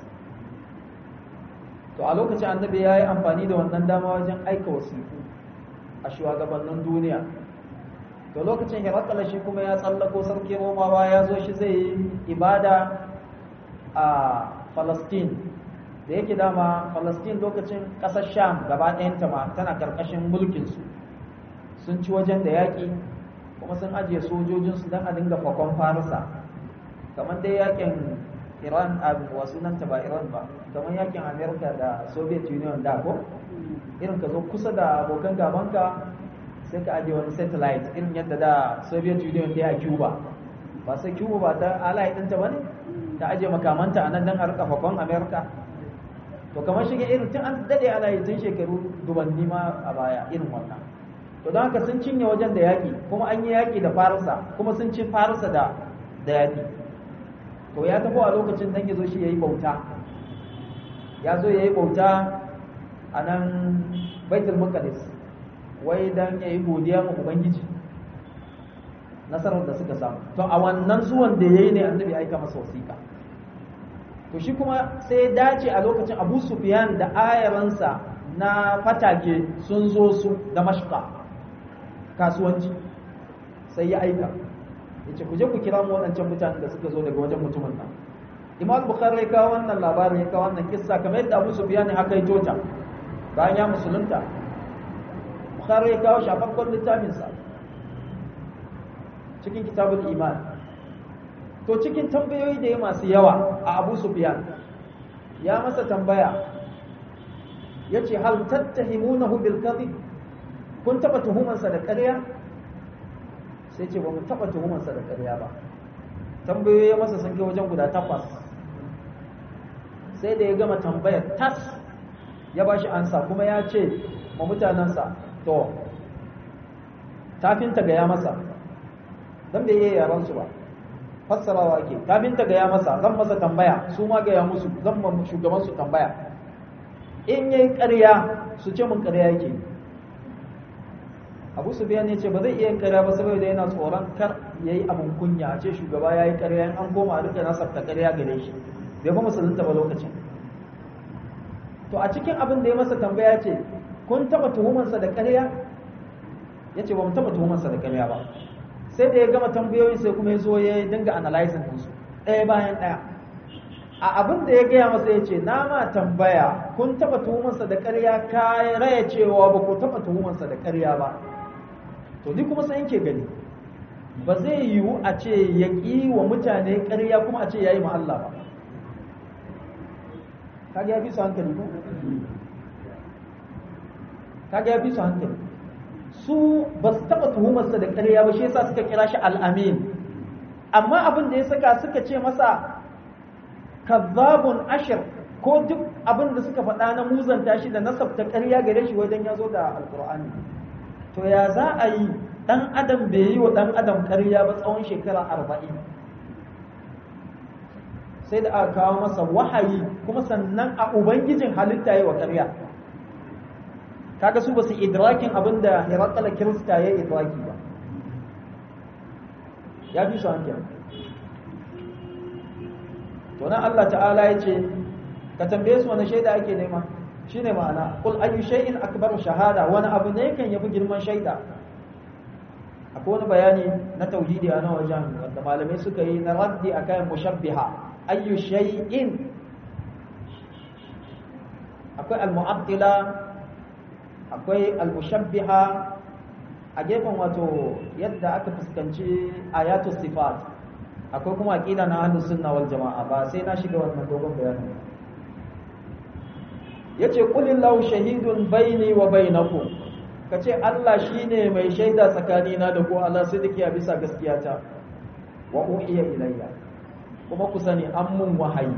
to a lokacin annabi ya yi amfani da wannan dama wajen aika wasiku a shugabannin duniya to lokacin hirakala shi kuma ya tsallako sarki romawa ya zo shi zai yi ibada a Falastin da yake dama Falastin lokacin ƙasar Sham gaba ɗayanta ma tana ƙarƙashin mulkinsu sun ci wajen da yaƙi kuma sun ajiye sojojinsu don a dinga fakon farisa kamar dai yaƙin Iran a wasu nan ta ba Iran ba kamar yaƙin Amerika da Soviet Union da ko irin ka zo kusa da abokan gabanka sai ka ajiye wani satellite irin yadda da Soviet Union ta yi a Cuba ba sai Cuba ba ta alayi ɗinta ba ne ta aje makamanta a nan don a rika fakon amerika to kamar shige irin tun an dade ana yi tun shekaru dubanni ma a baya irin wannan to don haka sun cinye wajen da yaƙi kuma an yi yaƙi da farisa kuma sun ci farisa da da yaƙi to ya tafi a lokacin dan ya zo shi ya yi bauta ya zo ya yi bauta a nan baitul maqdis wai dan ya yi godiya ma ubangiji nasarar da suka samu to a wannan zuwan da yayi ne annabi ya aika masa wasiƙa to shi kuma sai ya dace a lokacin Abu Sufyan da ayaransa na fatake sun zo su da mashqa kasuwanci sai ya aika yace ku je ku kira mu waɗancan mutanen da suka zo daga wajen mutumin nan Imam Bukhari ya kawo wannan labarin ya kawo wannan kissa kamar yadda Abu Sufyan haka ya tota bayan ya musulunta Bukhari ya kawo shi a farkon littafinsa cikin kitabul iman to cikin tambayoyi da ya masu yawa a abu sufyan ya masa tambaya ya ce hal tattahimunahu bil kadhib kun taba tuhumansa da ƙarya sai ce ba mu taba tuhumansa da ƙarya ba tambayoyi ya masa sun kai wajen guda takwas sai da ya gama tambayar tas ya ba shi ansa kuma ya ce ma mutanensa to tafinta gaya masa don bai iya yaransu ba fassarawa ke tafinta gaya masa zan masa tambaya su ma gaya musu zan ma shugabansu tambaya in yi ƙarya su ce mun ƙarya yake abu su biya ne ce ba zai iya yin ƙarya ba saboda yana tsoron kar ya yi abin kunya a ce shugaba ya yi ƙarya in an koma a duka nasabta ƙarya gare shi bai fa musulunta ba lokacin to a cikin abin da ya masa tambaya ce kun taba tuhumarsa da ƙarya ya ce ba mu taba tuhumarsa da ƙarya ba sai da ya gama tambayoyin sai kuma ya zo ya dinga analyzing ɗinsu ɗaya bayan ɗaya a abin da ya gaya masa ya ce na ma tambaya kun taba tuhumarsa da ƙarya ka raya cewa ba ku taba tuhumarsa da ƙarya ba to ni kuma sai yake gani ba zai yiwu a ce ya ƙi wa mutane ƙarya kuma a ce ya yi ma Allah ba kaga ya fi su hankali ko kaga ya fi su hankali su ba su taɓa tuhumarsa da ƙarya ba shi yasa suka kira shi al'amin amma abin da ya saka suka ce masa kazzabun ashir ko duk abin da suka faɗa na muzanta shi da nasabta ƙarya gare shi wajen ya zo da alƙur'ani to ya za a yi ɗan adam bai yi wa ɗan adam ƙarya ba tsawon shekara arba'in sai da aka kawo masa wahayi kuma sannan a ubangijin halitta yi wa ƙarya kaga su ba su idrakin abin da hirakala kirista ya idraki ba ya fi su hankali to nan Allah ta'ala ya ce ka tambaye su wani shaida ake nema shine ma'ana qul ayu shay'in akbaru shahada wani abu ne kan yafi girman shaida akwai wani bayani na tauhidi a nan wajen wanda malamai suka yi na raddi akan mushabbiha ayu shay'in akwai al-mu'attila akwai al-mushabbiha a gefen wato yadda aka fuskanci ayatu sifat akwai kuma aqida na ahlus sunna wal jamaa ba sai na shiga wannan dogon bayanin yace qulillahu shahidun baini wa bainakum kace Allah shine mai shaida tsakanina da ku Allah sidiki a bisa gaskiyata wa uhiya ilayya kuma ku sani an mun wahayi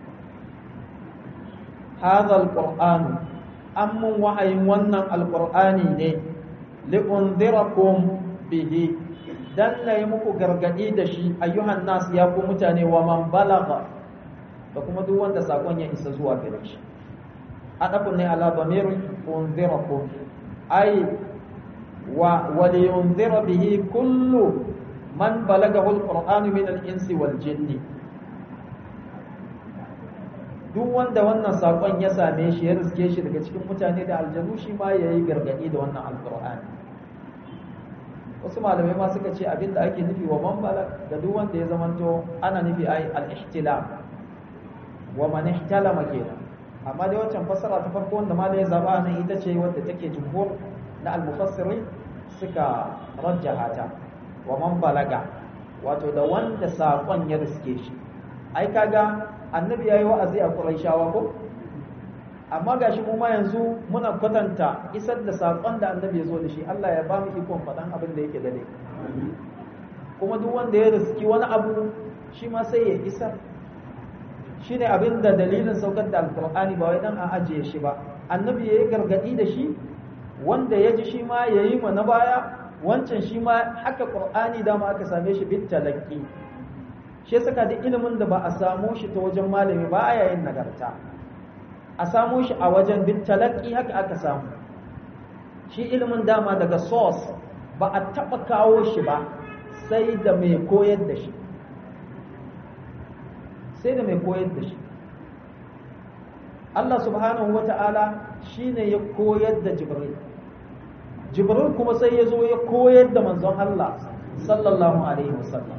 hadha alquran an mun wahayin wannan alqur'ani ne li'unzirakum bihi dan nayi muku gargadi da shi ayyuhan nas ya ku mutane wa man balagha da kuma duk wanda sakon ya isa zuwa gare shi adafun ne ala damir unzirakum ay wa waliyunzira bihi kullu man balagahu alquran min al-insi wal jinni duk wanda wannan sakon ya same shi ya riske shi daga cikin mutane da aljanu shi ma yayi gargadi da wannan alqur'ani wasu malamai ma suka ce abinda ake nufi wa man balag da duk wanda ya zamanto ana nufi ai al-ihtilam wa man ihtalama kenan amma dai wancan fassara ta farko wanda ma ya zaba nan ita ce wadda take jumhur na al-mufassirin suka rajjaha ta wa man balaga wato da wanda sakon ya riske shi ai kaga annabi yayi wa'azi a Qurayshawa ko amma gashi mu ma yanzu muna kwatanta isar da sakon da annabi ya zo da shi Allah ya ba mu ikon faɗan abin da yake dade kuma duk wanda ya riski wani abu shi ma sai ya isar shine abin da dalilin saukar da alkur'ani ba wai dan a ajiye shi ba annabi yayi gargadi da shi wanda ya ji shi ma yayi ma na baya wancan shi ma haka qur'ani dama aka same shi bit talaqi shi saka da ilimin da ba a samu shi ta wajen malami ba a yayin nagarta a samu shi a wajen bit talaqi haka aka samu shi ilimin dama daga source ba a taba kawo shi ba sai da mai koyar da shi sai da mai koyar da shi Allah subhanahu wa ta'ala shi ne ya koyar da Jibril Jibril kuma sai ya zo ya koyar da manzon Allah sallallahu alaihi wasallam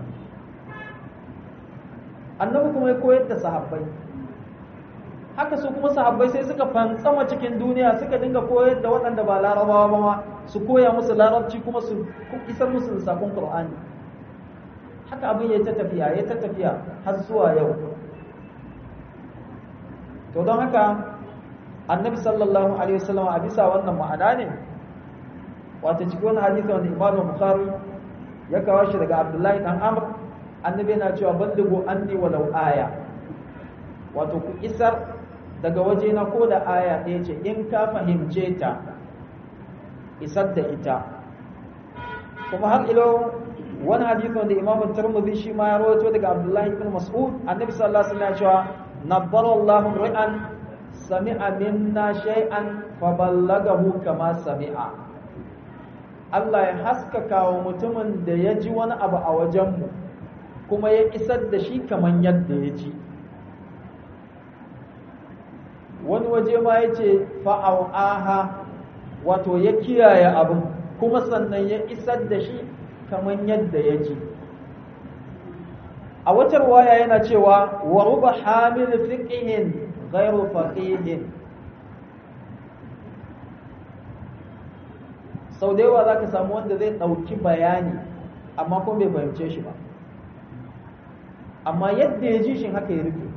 annabi kuma ya koyar da sahabbai haka su kuma sahabbai sai suka fantsama cikin duniya suka dinga koyar da waɗanda ba larabawa ba ma su koya musu larabci kuma su isar musu da sakon Qur'ani haka abin ya ta tafiya ya ta tafiya har zuwa yau to don haka annabi sallallahu alaihi wasallam a bisa wannan ma'ana ne wato cikin wani hadisi wanda imam bukhari ya kawo shi daga abdullahi dan amr annabi yana cewa ballighu anni walau aya wato ku isar daga waje na ko da aya ɗaya ce in ka fahimce ta isar da ita kuma har ilo wani hadisi wanda imamu turmuzi shi ma ya rawaito daga abdullahi ibn mas'ud annabi sallallahu alaihi wasallam ya cewa nabbara allahu ri'an sami'a minna shay'an fa ballagahu kama sami'a Allah ya haskaka wa mutumin da ya ji wani abu a wajenmu kuma ya isar da shi kaman yadda ya ji wani waje ma ya ce fa'au'aha wato ya kiyaye abin kuma sannan ya isar da shi kaman yadda ya ji a watar waya yana cewa wa ruba hamil fiqihin ghairu faqihin sau da yawa za ka samu wanda zai ɗauki bayani amma kuma bai fahimce shi ba amma yadda ya ji shi haka ya rufe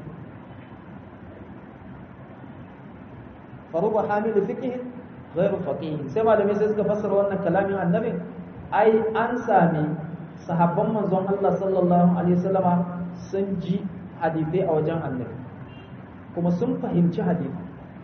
faruba hamilu fiqh ghairu faqih sai malamai sai suka fassara wannan kalamin annabin ai an sami sahabban manzon Allah sallallahu alaihi wasallama sun ji hadithai a wajen annabi kuma sun fahimci hadisi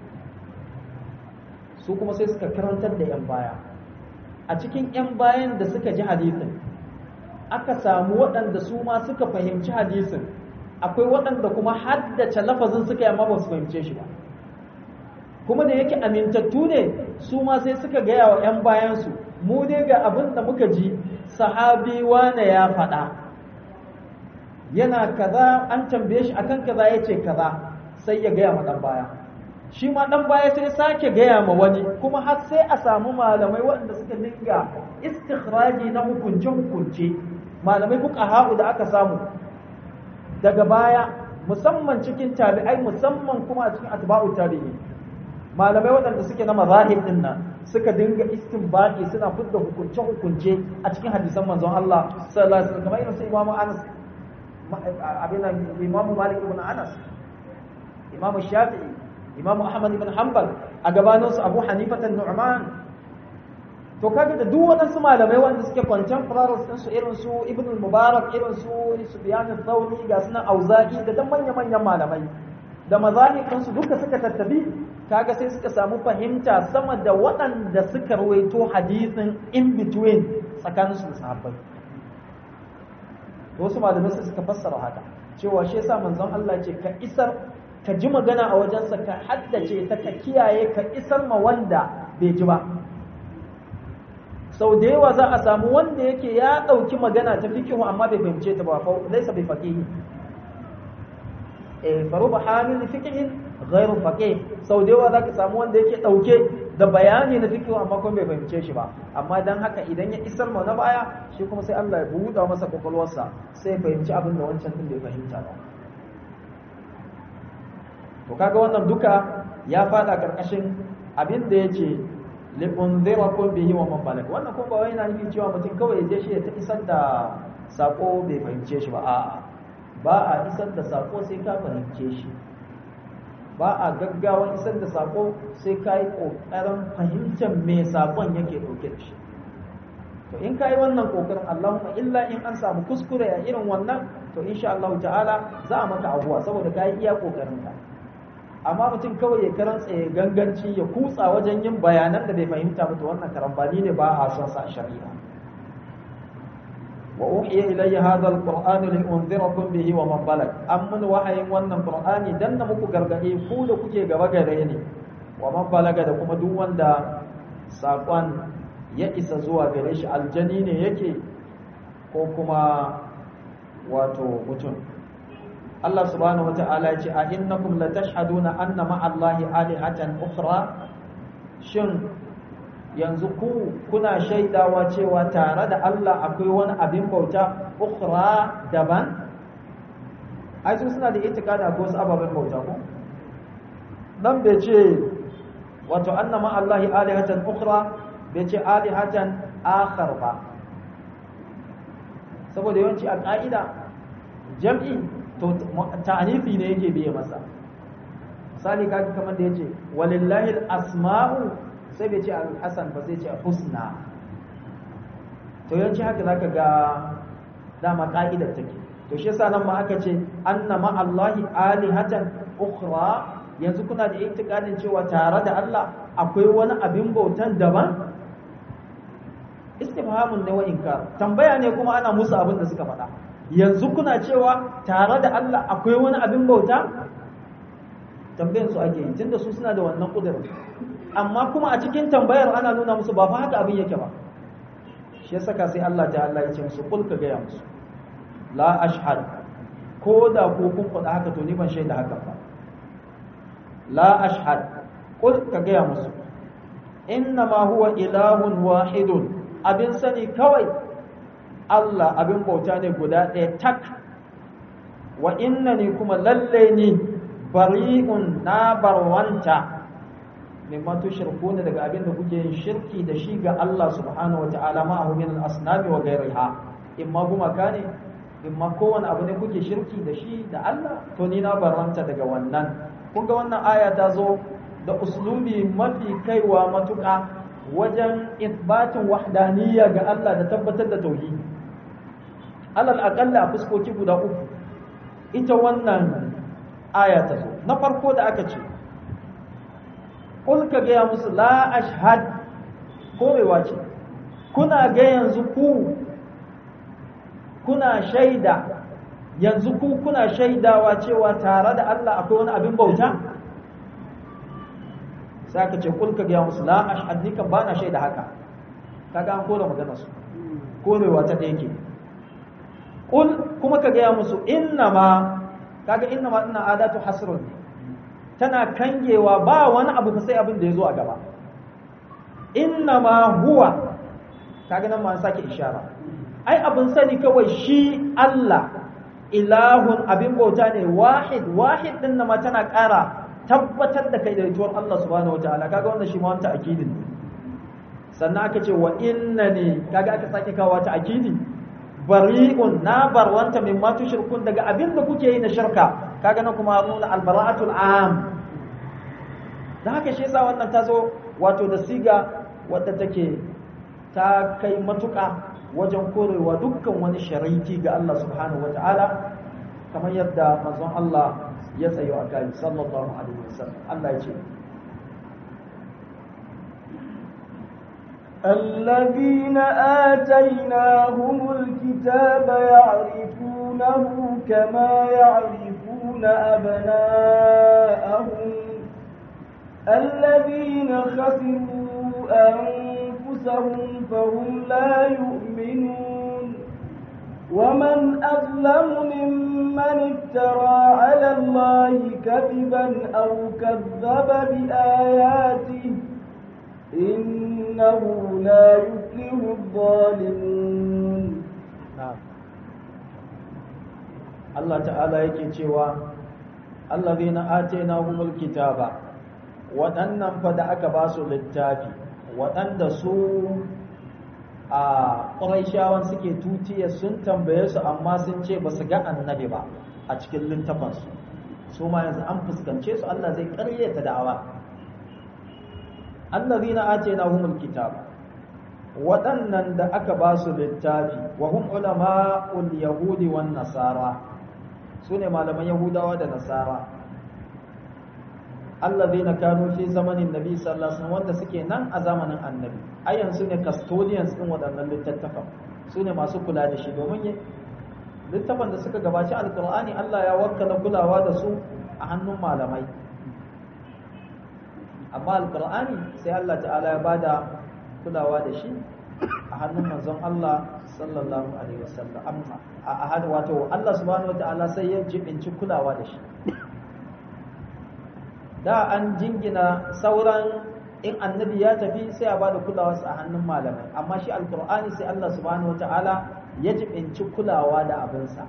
su kuma sai suka karantar da yan baya a cikin yan bayan da suka ji hadisin aka samu waɗanda su ma suka fahimci hadisin akwai waɗanda kuma haddace lafazin suka yi amma ba su fahimce shi ba kuma da yake amintattu ne su ma sai suka gaya wa 'yan bayansu mu dai ga abin da muka ji sahabi wane ya faɗa yana kaza an tambaye shi akan kaza ya ce kaza sai ya gaya ma ɗan baya shi ma ɗan baya sai sake gaya ma wani kuma har sai a samu malamai waɗanda suka dinga istikhraji na hukunce-hukunce malamai kuka ha'u da aka samu daga baya musamman cikin tabi'ai musamman kuma a cikin atba'u tabi'i malamai waɗanda suke na mazahib din nan suka dinga istinbati suna fidda hukunce hukunce a cikin hadisan manzon Allah sallallahu alaihi wasallam kamar irin su Imam Anas abin nan Imam Malik ibn Anas Imam Shafi'i Imam Ahmad ibn Hanbal a gabanin su Abu Hanifa an-Nu'man to kaga da duk waɗansu malamai wanda suke contemporaries din su irin su Ibn al-Mubarak irin su Sufyan al-Thawri ga sunan Auza'i da dan manya-manyan malamai da mazahibin su duka suka tattabi kaga sai suka samu fahimta sama da waɗanda suka rawaito hadisin in between tsakanin su da sahabbai to wasu malamai sai suka fassara haka cewa shi yasa manzon Allah ce ka isar ka ji magana a wajensa ka haddace ta ka kiyaye ka isar ma wanda bai ji ba sau da yawa za a samu wanda yake ya ɗauki magana ta fikihu amma bai fahimce ta ba laisa bai faqihi eh faruba hamil fikihin ghairu faqih sau da yawa za ka samu wanda yake ɗauke da bayani na fikihu amma kuma bai fahimce shi ba amma dan haka idan ya isar ma na baya shi kuma sai Allah ya buɗa masa kwakwalwarsa sai ya fahimci abin da wancan din bai fahimta ba to kaga wannan duka ya fada karkashin abin da yace liunzirakum bihi wa man balag wannan kuma ba wai yana nufin cewa mutum kawai je shi ya ta isar da sako bai fahimce shi ba a'a ba a isar da sako sai ka fahimce shi ba a gaggawan isar da sako sai ka yi kokarin fahimtar me sakon yake dauke da shi to in ka yi wannan kokarin Allahumma illa in an samu kuskure a irin wannan to insha Allah ta'ala za a maka abuwa saboda ka yi iya kokarin ka amma mutum kawai ya karantsa ya ganganci ya kutsa wajen yin bayanan da bai fahimta ba to wannan karambani ne ba a son sa shari'a wa uhiya ilayya hadha alquran li unzirakum bihi wa man balag an mun wahayin wannan qur'ani dan na muku gargade ku da kuke gaba gare ni wa man balaga da kuma duk wanda sakon ya isa zuwa gare shi aljani ne yake ko kuma wato mutum Allah subhanahu wa ta'ala ce a innakum la tashhaduna anna ma'allahi alihatan ukhra shin yanzu ku kuna shaidawa cewa tare da Allah akwai wani abin bauta ukhra daban ai su suna da itikada ko wasu ababen bauta ko dan bai ce wato anna ma'allahi alihatan ukhra bai ce alihatan akhar ba saboda yawanci a ka'ida jam'i to ta'anifi ne yake biye masa misali kaga kamar da yace walillahi al-asma'u sai bai ce al-hasan ba sai ce husna to yawanci haka zaka ga dama ka'idar take to shi yasa nan ma aka ce anna ma Allahi alihatan ukhra yanzu kuna da itikadin cewa tare da Allah akwai wani abin bautan daban istifhamun ne wa inkar tambaya ne kuma ana musu abin da suka faɗa yanzu kuna cewa tare da Allah akwai wani abin bauta tambayan su ake yi tunda su suna da wannan kudirin amma kuma a cikin tambayar ana nuna musu ba fa haka abin yake ba shi ya saka sai Allah ta Allah ya ce musu kul ka gaya musu la ashhad ko da ko kun faɗa haka to ni ban shaida haka ba la ashhad kul ka gaya musu inna ma huwa ilahun wahidun abin sani kawai Allah abin bauta ne guda ɗaya tak wa inna ni kuma lalle ni bari'un na barwanta mimma tushrikuna daga abin da kuke yin shirki da shi ga Allah subhanahu wata'ala ma'ahu min al-asnami wa ghayriha imma gumaka ne imma kowane abu ne kuke shirki da shi da Allah to ni na barwanta daga wannan kun ga wannan aya ta zo da uslubi mafi kaiwa matuƙa wajen isbatin wahdaniyya ga Allah da tabbatar da tauhidi alal aqalla a fuskoki guda uku ita wannan aya ta zo na farko da aka ce kul ka gaya musu la ashhad korewa ce kuna ga yanzu ku kuna shaida yanzu ku kuna shaidawa cewa tare da Allah akwai wani abin bauta sai aka ce kul ka gaya musu la ashhad ni kan bana shaida haka kaga an kore magana su korewa ta ɗaya ke kul kuma ka gaya musu inna ma kaga inna ma ina adatu hasrun tana kangewa ba wani abu sai abin da ya zo a gaba inna ma huwa kaga nan ma an sake ishara ai abin sani kawai shi Allah ilahun abin bauta ne wahid wahid din ma tana ƙara tabbatar da kai da rituwar Allah subhanahu wataala kaga wannan shi ma wanta akidin ne sannan aka ce wa innani kaga aka sake kawo ta akidi bari'un na barwanta min ma tushrikun daga abin da kuke yi na shirka kaga na kuma nuna albara'atul am da haka shi yasa wannan ta zo wato da siga wadda take ta kai matuƙa wajen korewa dukkan wani shariki ga Allah subhanahu wata'ala kamar yadda manzon Allah ya tsayo a kai sallallahu alaihi wasallam Allah ya ce الذين آتيناهم الكتاب يعرفونه كما يعرفون أبناءهم الذين خسروا أنفسهم فهم لا يؤمنون ومن أظلم ممن افترى على الله كذبا أو كذب بآياته إنه لا يفلح الظالمون Allah ta'ala yake cewa allazina atainahumul kitaba waɗannan fa da aka ba su littafi waɗanda su a ƙuraishawan suke tutiya sun tambaye su amma sun ce ba su ga annabi ba a cikin littafansu su ma yanzu an fuskance su Allah zai ƙaryata da'awa allazina atainahumul kitaba waɗannan da aka ba su littafi wa hum ulama'ul yahudi wan nasara su ne malaman yahudawa da nasara allazina kanu fi zamanin nabi sallallahu alaihi wasallam wanda suke nan a zamanin annabi ayan su ne custodians din waɗannan littattafan su ne masu kula da shi domin littafan da suka gabaci alqur'ani Allah ya wakkala kulawa da su a hannun malamai amma alqur'ani sai Allah ta'ala ya bada kulawa da shi a hannun manzon Allah sallallahu alaihi wasallam amma a hadu wato Allah subhanahu wataala sai ya jibinci kulawa da shi da an jingina sauran in annabi ya tafi sai a bada kulawa a hannun malamai amma shi alqur'ani sai Allah subhanahu wataala ya jibinci kulawa da abinsa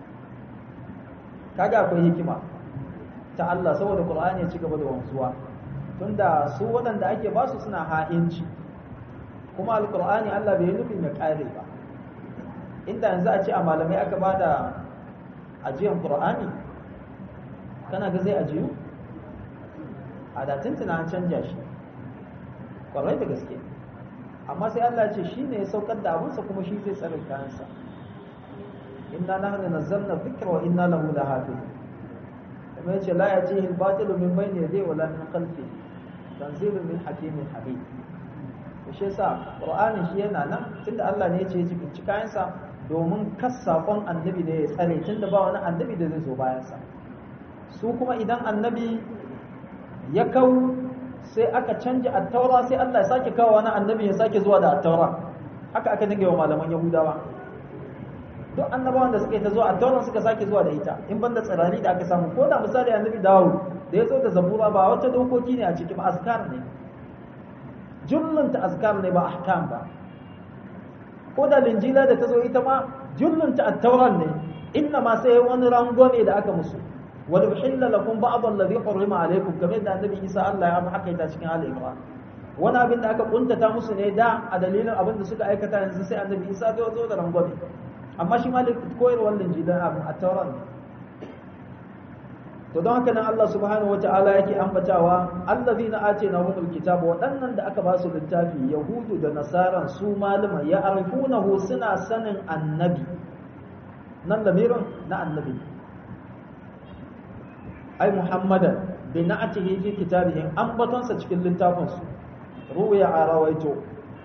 kaga akwai hikima ta Allah saboda qur'ani ya ci gaba da wanzuwa tunda su waɗanda ake basu suna ha'inci kuma alkur'ani Allah bai nufin ya kare ba inda yanzu a ce a malamai aka ba da ajiyan qur'ani kana ga zai ajiyu a da tuntuna an canja shi kwarai da gaske amma sai Allah ce shi ne ya saukar da abinsa kuma shi zai tsare kayansa inna nahnu nazzalna dhikra wa inna lahu lahafizun kuma yace la yatihi al-batilu min bayni yadayhi wala min khalfihi tanzilun min hakimin habib to shi yasa qur'ani shi yana nan tunda Allah ne ya ce ya bincika kayansa domin kas sakon annabi ne ya tsare tunda ba wani annabi da zai zo bayan sa su kuma idan annabi ya kau sai aka canja attaura sai Allah ya sake kawo wani annabi ya sake zuwa da attaura haka aka dinga wa malaman yahudawa duk annabawan da suka yi ta zuwa attaura suka sake zuwa da ita in banda tsirani da aka samu ko da misali annabi Dawud da ya zo da zabura ba wata dokoki ne a cikin azkar ne jullunta azkar ne ba ahkam ba ko da linjila da ta zo ita ma jullunta attauran ne inna ma sai wani rangwame da aka musu wal uhilla lakum ba'd alladhi hurrima alaykum kamar da annabi Isa Allah ya haka ita cikin Ali Imran wani abin da aka kuntata musu ne da a dalilin abin da suka aikata yanzu sai annabi Isa ya zo da rangwame amma shi malik koyarwar linjilan abin attauran ne to don haka nan Allah subhanahu wata'ala yake ambatawa allazina atainahumul kitaba waɗannan da aka ba su littafi yahudu da nasaran su malama ya arifunahu suna sanin annabi nan lamirin na annabi ai muhammadan bi na'atihi fi kitabihim ambatonsa cikin littafin su ruwaya a rawaito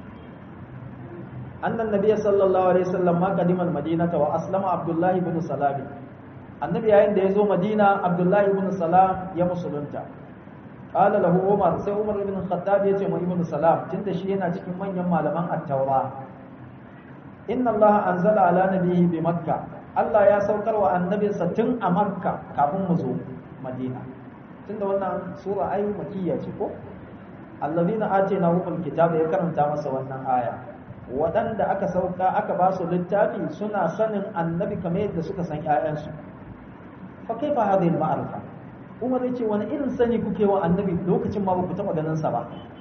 annan nabiyyi sallallahu alaihi wasallam ma qadima al-madinata wa aslama abdullahi ibn salami annabi yayin da ya zo madina abdullahi ibn salam ya musulunta qala lahu umar sai umar ibn khattab ya ce mu ibn salam tunda shi yana cikin manyan malaman at-taura inna allah anzala ala nabiyhi bi makka allah ya saukar wa annabinsa tun a makka kafin mu zo madina tunda wannan sura ayu makiyya ce ko alladhina atainahumul kitaba ya karanta masa wannan aya waɗanda aka sauka aka ba su littafi suna sanin annabi kamar yadda suka san 'ya'yansu fa kaifa hadhihi al-ma'rifa Umar yace wani irin sani kuke wa annabi lokacin ma baku taba ganin sa ba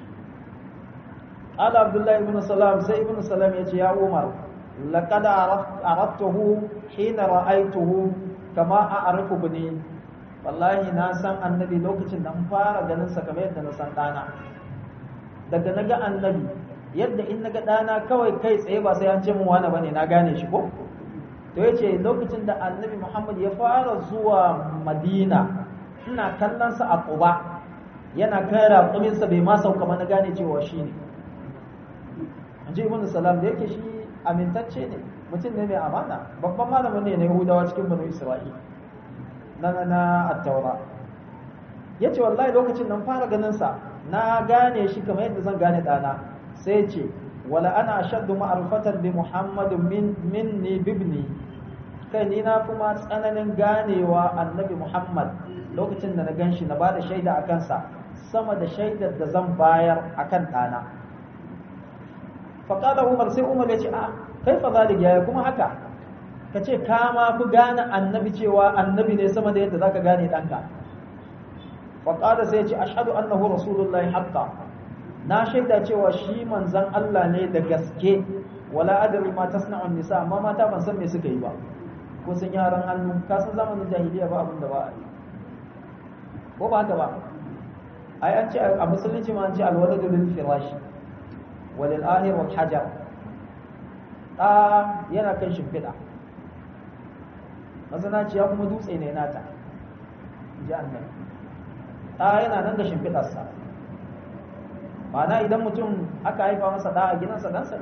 Ala Abdullah ibn Salam sai ibn Salam yace ya Umar laqad araftuhu hina ra'aytuhu kama a'rifu bani wallahi na san annabi lokacin da fara ganin sa kamar yadda na san dana daga naga annabi yadda in naga dana kawai kai tsaye ba sai an ce mun wani bane na gane shi ko to ya ce lokacin da annabi muhammad ya fara zuwa madina ina kallonsa a ƙuba yana kai raƙuminsa bai ma sauka na gane cewa shi ne an ji ibn salam da yake shi amintacce ne mutum ne mai amana babban malamin ne na yahudawa cikin banu isra'il na na na attaura ya ce wallahi lokacin nan fara ganinsa na gane shi kamar yadda zan gane ɗana sai ce wala ana ashaddu ma'rifatan bi muhammadin min minni bibni kai ni na kuma tsananin ganewa annabi muhammad lokacin da na ganshi na bada shaida a kansa sama da shaidar da zan bayar akan ɗana faƙada umar sai umar ya ce a kai fa zalik yaya kuma haka ka ce ka ma fi gane annabi cewa annabi ne sama da yadda zaka gane ɗanka faƙada sai ya ce ashhadu annahu rasulullahi haqqa na shaida cewa shi manzan Allah ne da gaske wala adri ma tasna'un nisa amma mata ban san me suka yi ba ko sun yaran hannu ka san zamanin jahiliya ba abin da ba a yi ko ba haka ba ai an ce a musulunci ma an ce alwaladu lil firashi walil ahir wal hajar da yana kan shimfiɗa mazanaciya kuma dutse ne nata ji annabi da yana nan da shimfiɗarsa ma'ana idan mutum aka haifa masa da a gidansa ɗansa ne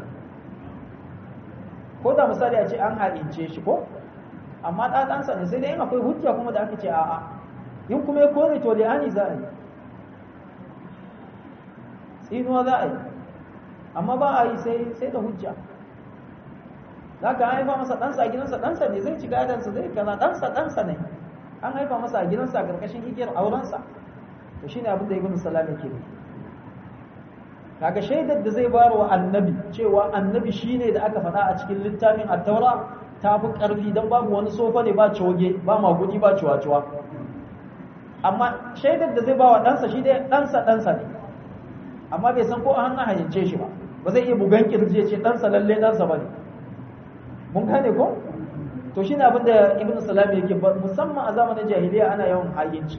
ko da misali a ce an haɗince shi ko amma ɗa ɗansa ne sai dai yin akwai hujja kuma da aka ce a'a in kuma ya kore to li'ani za a yi tsinuwa za a yi amma ba a yi sai da hujja za ka haifa masa ɗansa a gidansa ɗansa ne zai ci gadansa zai kaza ɗansa ɗansa ne an haifa masa a gidansa a ƙarƙashin igiyar aurensa to shine abin da ibn salam yake nufi kaga shaidar da zai bayar wa annabi cewa annabi shine da aka faɗa a cikin littafin at-taura ta fi ƙarfi don babu wani sofa ne ba coge ba magudi ba cuwa-cuwa amma shaidar da zai ba wa ɗansa shi dai ɗansa ɗansa ne amma bai san ko a hannun hayance shi ba ba zai iya bugan kirji ce ɗansa lalle ɗansa ba ne mun gane ko to shi ne abin da ibn salam yake ba musamman a zamanin jahiliya ana yawan hayyanci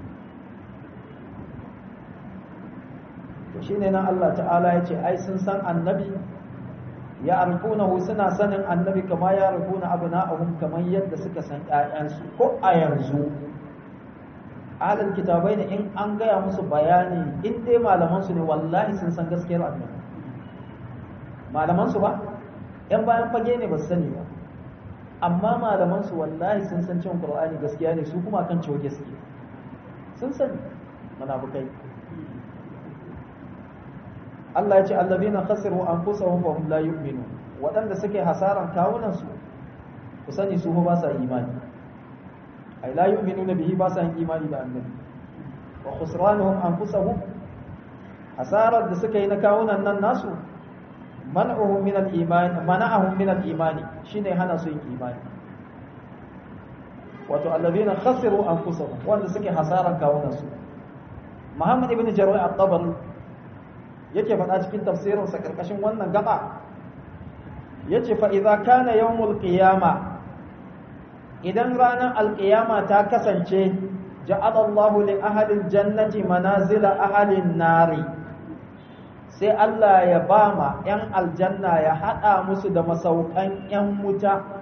to shi ne nan Allah ta'ala ya ce ai sun san annabi ya arfunahu suna sanin annabi kama ya arfuna abna'ahum kamar yadda suka san ƴaƴansu ko a yanzu ahlul kitabai ne in an gaya musu bayani in dai malaman su ne wallahi sun san gaskiyar annabi malaman su ba yan bayan fage ne ba su sani ba amma malaman su wallahi sun san cewa qur'ani gaskiya ne su kuma kan cewa gaskiya sun sani munafikai Allah ya ce allazina khasiru anfusahum fa hum la yu'minun waɗanda suke hasaran kawunan su ku sani su ba sa imani ay la yu'minuna bihi ba sa yin imani da annabi wa khusranuhum anfusahum hasarar da suka yi na kawunan nan nasu man'uhum min al-iman mana'ahum min al-imani shine hana su yin imani wato allazina khasiru anfusahum wanda suke hasaran kawunan su Muhammad ibn Jarir at-Tabari yake faɗa cikin tafsirin sa karkashin wannan gaba yace fa idza kana yawmul qiyama idan ranar alqiyama ta kasance ja'ala Allahu li ahli al-jannati manazila ahli an-nari sai Allah ya ba ma 'yan aljanna ya haɗa musu da masaukan 'yan wuta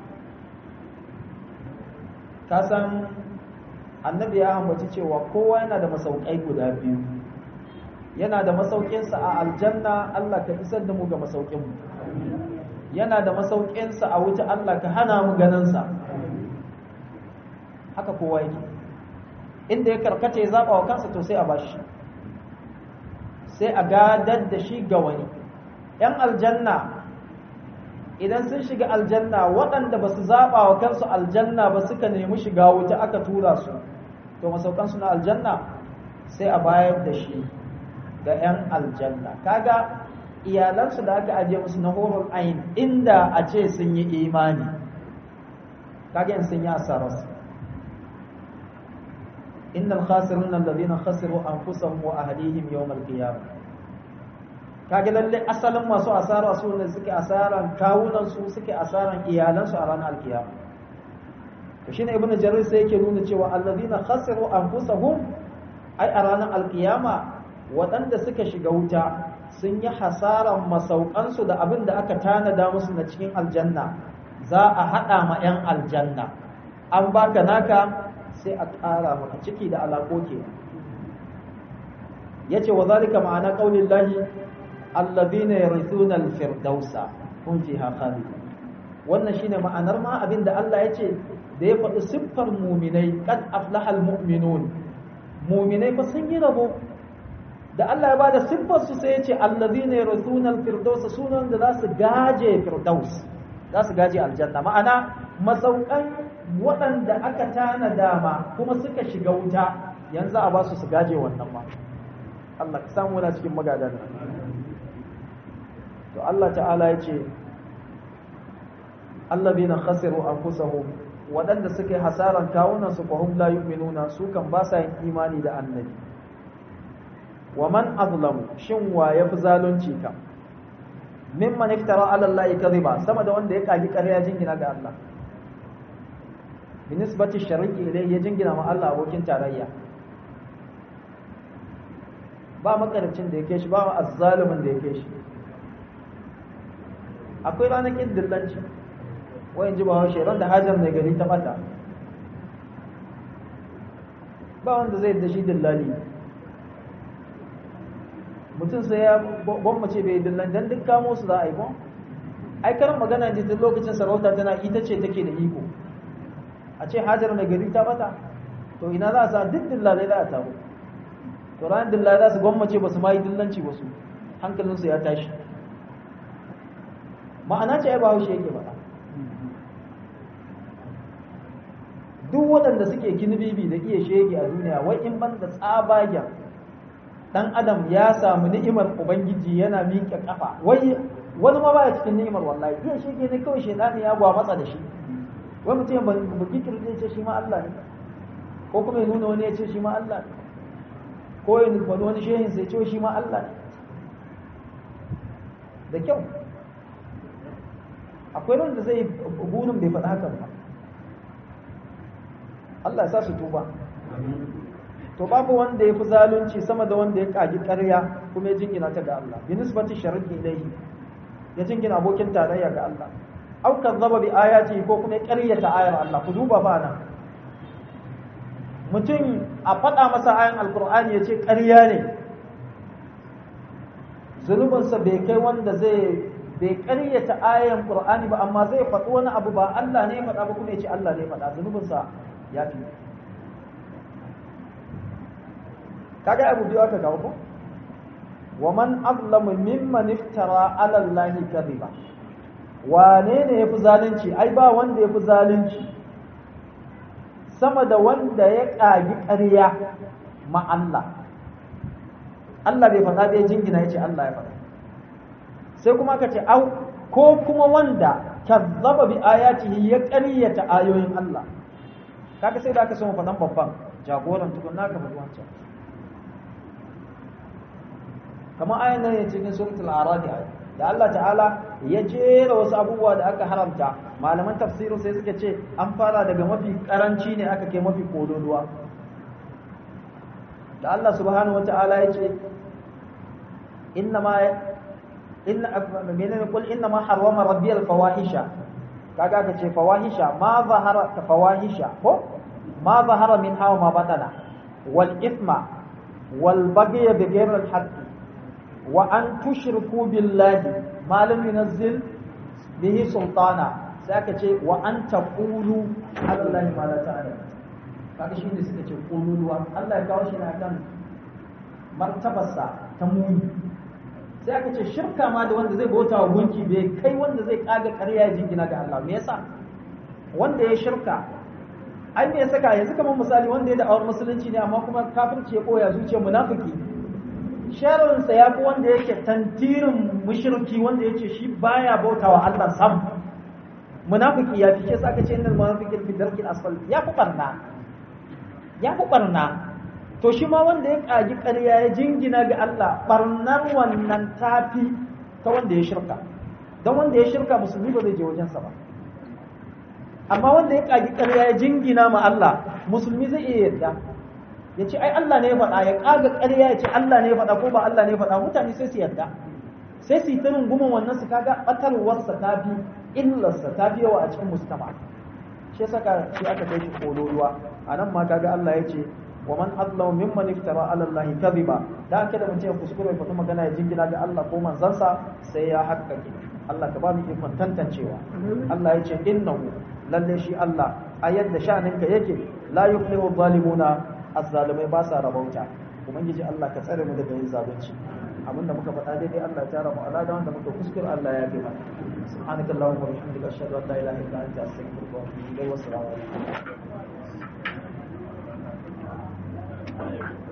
kasan annabi ya ambaci cewa kowa yana da masaukai guda biyu yana da masaukinsa a aljanna Allah ka isar da mu ga masaukinmu yana da masaukinsa a wuta Allah ka hana mu ganinsa haka kowa yake inda ya karkace ya zaɓa wa kansa to sai a bashi sai a gadar da shi ga wani ‘yan aljanna idan sun shiga aljanna waɗanda ba su zaɓa wa kansu aljanna ba suka nemi shiga wuta aka tura su to masaukansu na aljanna sai a bayar da shi ga ‘yan aljanna kaga iyalansu da aka ajiye musu na horon ayin inda a ce sun yi imani kaga yin sun yi asararsu innal khasirun alladhina khasiru anfusahum wa ahlihim yawm al-qiyamah kage lalle asalin masu asara su ne suke asaran kawunan su suke asaran iyalan su a ranar alkiyama to shine ibnu jarir sai yake nuna cewa alladhina khasiru anfusahum ai a ranar alkiyama waɗanda suka shiga wuta sun yi hasaran masaukan su da abin da aka tanada musu na cikin aljanna za a haɗa ma 'yan aljanna an baka naka sai a ƙara maka ciki da alaƙoƙi ya ce wa zalika ma'ana ƙaunin lahi allazina yarithuna al-firdausa hum fiha khalidun wannan shine ma'anar ma abinda Allah ya ce da ya faɗi siffar muminai qad aflaha al-mu'minun muminai fa sun yi rabo da Allah ya bada siffar su sai ya ce allazina yarithuna al-firdausa sunan da za su gaje firdaus za su gaje aljanna ma'ana masaukan waɗanda aka tana dama kuma suka shiga wuta yanzu a ba su su gaje wannan ma Allah ka samu na cikin magadan to Allah ta'ala ya ce allazina khasiru anfusahum waɗanda suke hasaran kawunan su fa hum la yu'minuna su kan ba sa yin imani da annabi wa man azlamu shin wa yafi zalunci kam mimman iftara ala Allah kadhiba sama da wanda ya kaji ƙarya jingina ga Allah binisbati shariki ilayhi ya jingina ma Allah abokin tarayya ba makarcin da yake shi ba azzalimin da yake shi akwai ranakin dillanci wayan ji ba haushe ran da hajar mai gari ta bata ba wanda zai da shi dillali mutum sai ya gwammace bai dillan dan duk kamo su za a yi ko ai karin magana ji duk lokacin sarauta tana ita ce take da iko a ce hajar mai gari ta bata to ina za a sa duk dillalai za a taru to ran dillalai za su gwammace ba su ma yi dillanci ba su hankalinsu ya tashi ma'ana ce ai ba haushe yake faɗa duk waɗanda suke kinibibi da iya shege a duniya wai in ban da tsabagen dan adam ya samu ni'imar ubangiji yana miƙe kafa wai wani ma baya cikin ni'imar wallahi iya shege ne kawai shedani ya gwa matsa da shi wai mutum ban buki kirje ce shi ma Allah ne ko kuma ya nuna wani ya ce shi ma Allah ne ko ya nufa wani shehin sai ce shi ma Allah ne da kyau akwai wanda zai burin bai faɗa hakan ba Allah ya sa su tuba to babu wanda ya fi zalunci sama da wanda ya kaji ƙarya kuma ya jingina ta ga Allah bi nisbati sharri ilayhi ya jingina abokin tarayya ga Allah aw kazzaba bi ayati ko kuma ya ƙaryata ayar Allah ku duba ba nan mutum a faɗa masa ayan alkur'ani ya ce ƙarya ne zunubinsa bai kai wanda zai bai ƙaryata ayan qur'ani ba amma zai faɗi wani abu ba Allah ne ya faɗa ba kuma ya ce Allah ne ya faɗa zunubinsa ya fi kaga abu biyu aka kawo ko wa man azlamu mimman iftara ala allahi kadhiba wane ne yafi zalunci ai ba wanda yafi zalunci sama da wanda ya kagi ƙarya ma Allah Allah bai faɗa bai jingina yace Allah ya faɗa sai kuma ka ce au ko kuma wanda kazzaba bi ayatihi ya ƙaryata ayoyin Allah kaga sai da aka so mu faɗan babban jagoran tukunna ka faɗi wancan kamar ayan nan ya cikin suratul aradi da Allah ta'ala ya jera wasu abubuwa da aka haramta malaman tafsirin sai suka ce an fara daga mafi karanci ne aka kai mafi kololuwa da Allah subhanahu wata'ala ya ce inna ma inna menene kul inna ma harrama rabbi al fawahisha kaga aka ce fawahisha ma zahara ta fawahisha ko ma zahara min hawa ma batana wal ithma wal baghy bi ghayri al haqq wa an tushriku billahi ma lam yunzil bihi sultana sai aka ce wa an taqulu ala allahi ma la ta'lam kaga shine suka ce kululuwa Allah ya kawo shi ne akan martabarsa ta muni sai aka ce shirka ma da wanda zai bauta wa gunki bai kai wanda zai kaga ƙarya ya jingina ga Allah me yasa wanda ya shirka ai me ya saka yanzu kamar misali wanda ya da'awar musulunci ne amma kuma kafirci ya koya zuciyar munafiki sharinsa ya fi wanda yake tantirin mushriki wanda yace shi baya bautawa Allah sam munafiki ya fi shi aka ce innal munafiqin fi darkil asfal ya fi barna ya fi barna to shi ma wanda ya kaji ƙarya ya jingina ga Allah barnar wannan tafi ta wanda ya shirka don wanda ya shirka musulmi ba zai je wajensa ba amma wanda ya kaji ƙarya ya jingina ma Allah musulmi zai iya yarda ya ce ai Allah ne ya faɗa ya ƙaga ƙarya ya ce Allah ne ya faɗa ko ba Allah ne ya faɗa mutane sai su yarda sai su yi ta rungumin wannan su kaga ɓatarwarsa ta fi illarsa ta fi yawa a cikin mustama shi saka shi aka kai shi kololuwa a nan ma kaga Allah ya ce wa man adlamu mimman iftara ala Allah kadhiba da aka da mutum ya kuskure ya fata magana ya jingina ga Allah ko manzansa sai ya haƙƙaƙe Allah ka ba mu ikon tantancewa Allah ya ce innahu lalle shi Allah a yadda sha'aninka yake la yuflihu zalimuna azzalimai ba sa rabauta ubangiji Allah ka tsare mu daga yin zalunci abinda muka faɗa daidai Allah ya tara mu ala da wanda muka kuskure Allah ya gina subhanakallahumma wa bihamdika ashhadu an la ilaha illa anta astaghfiruka wa atubu ilayk wa assalamu alaikum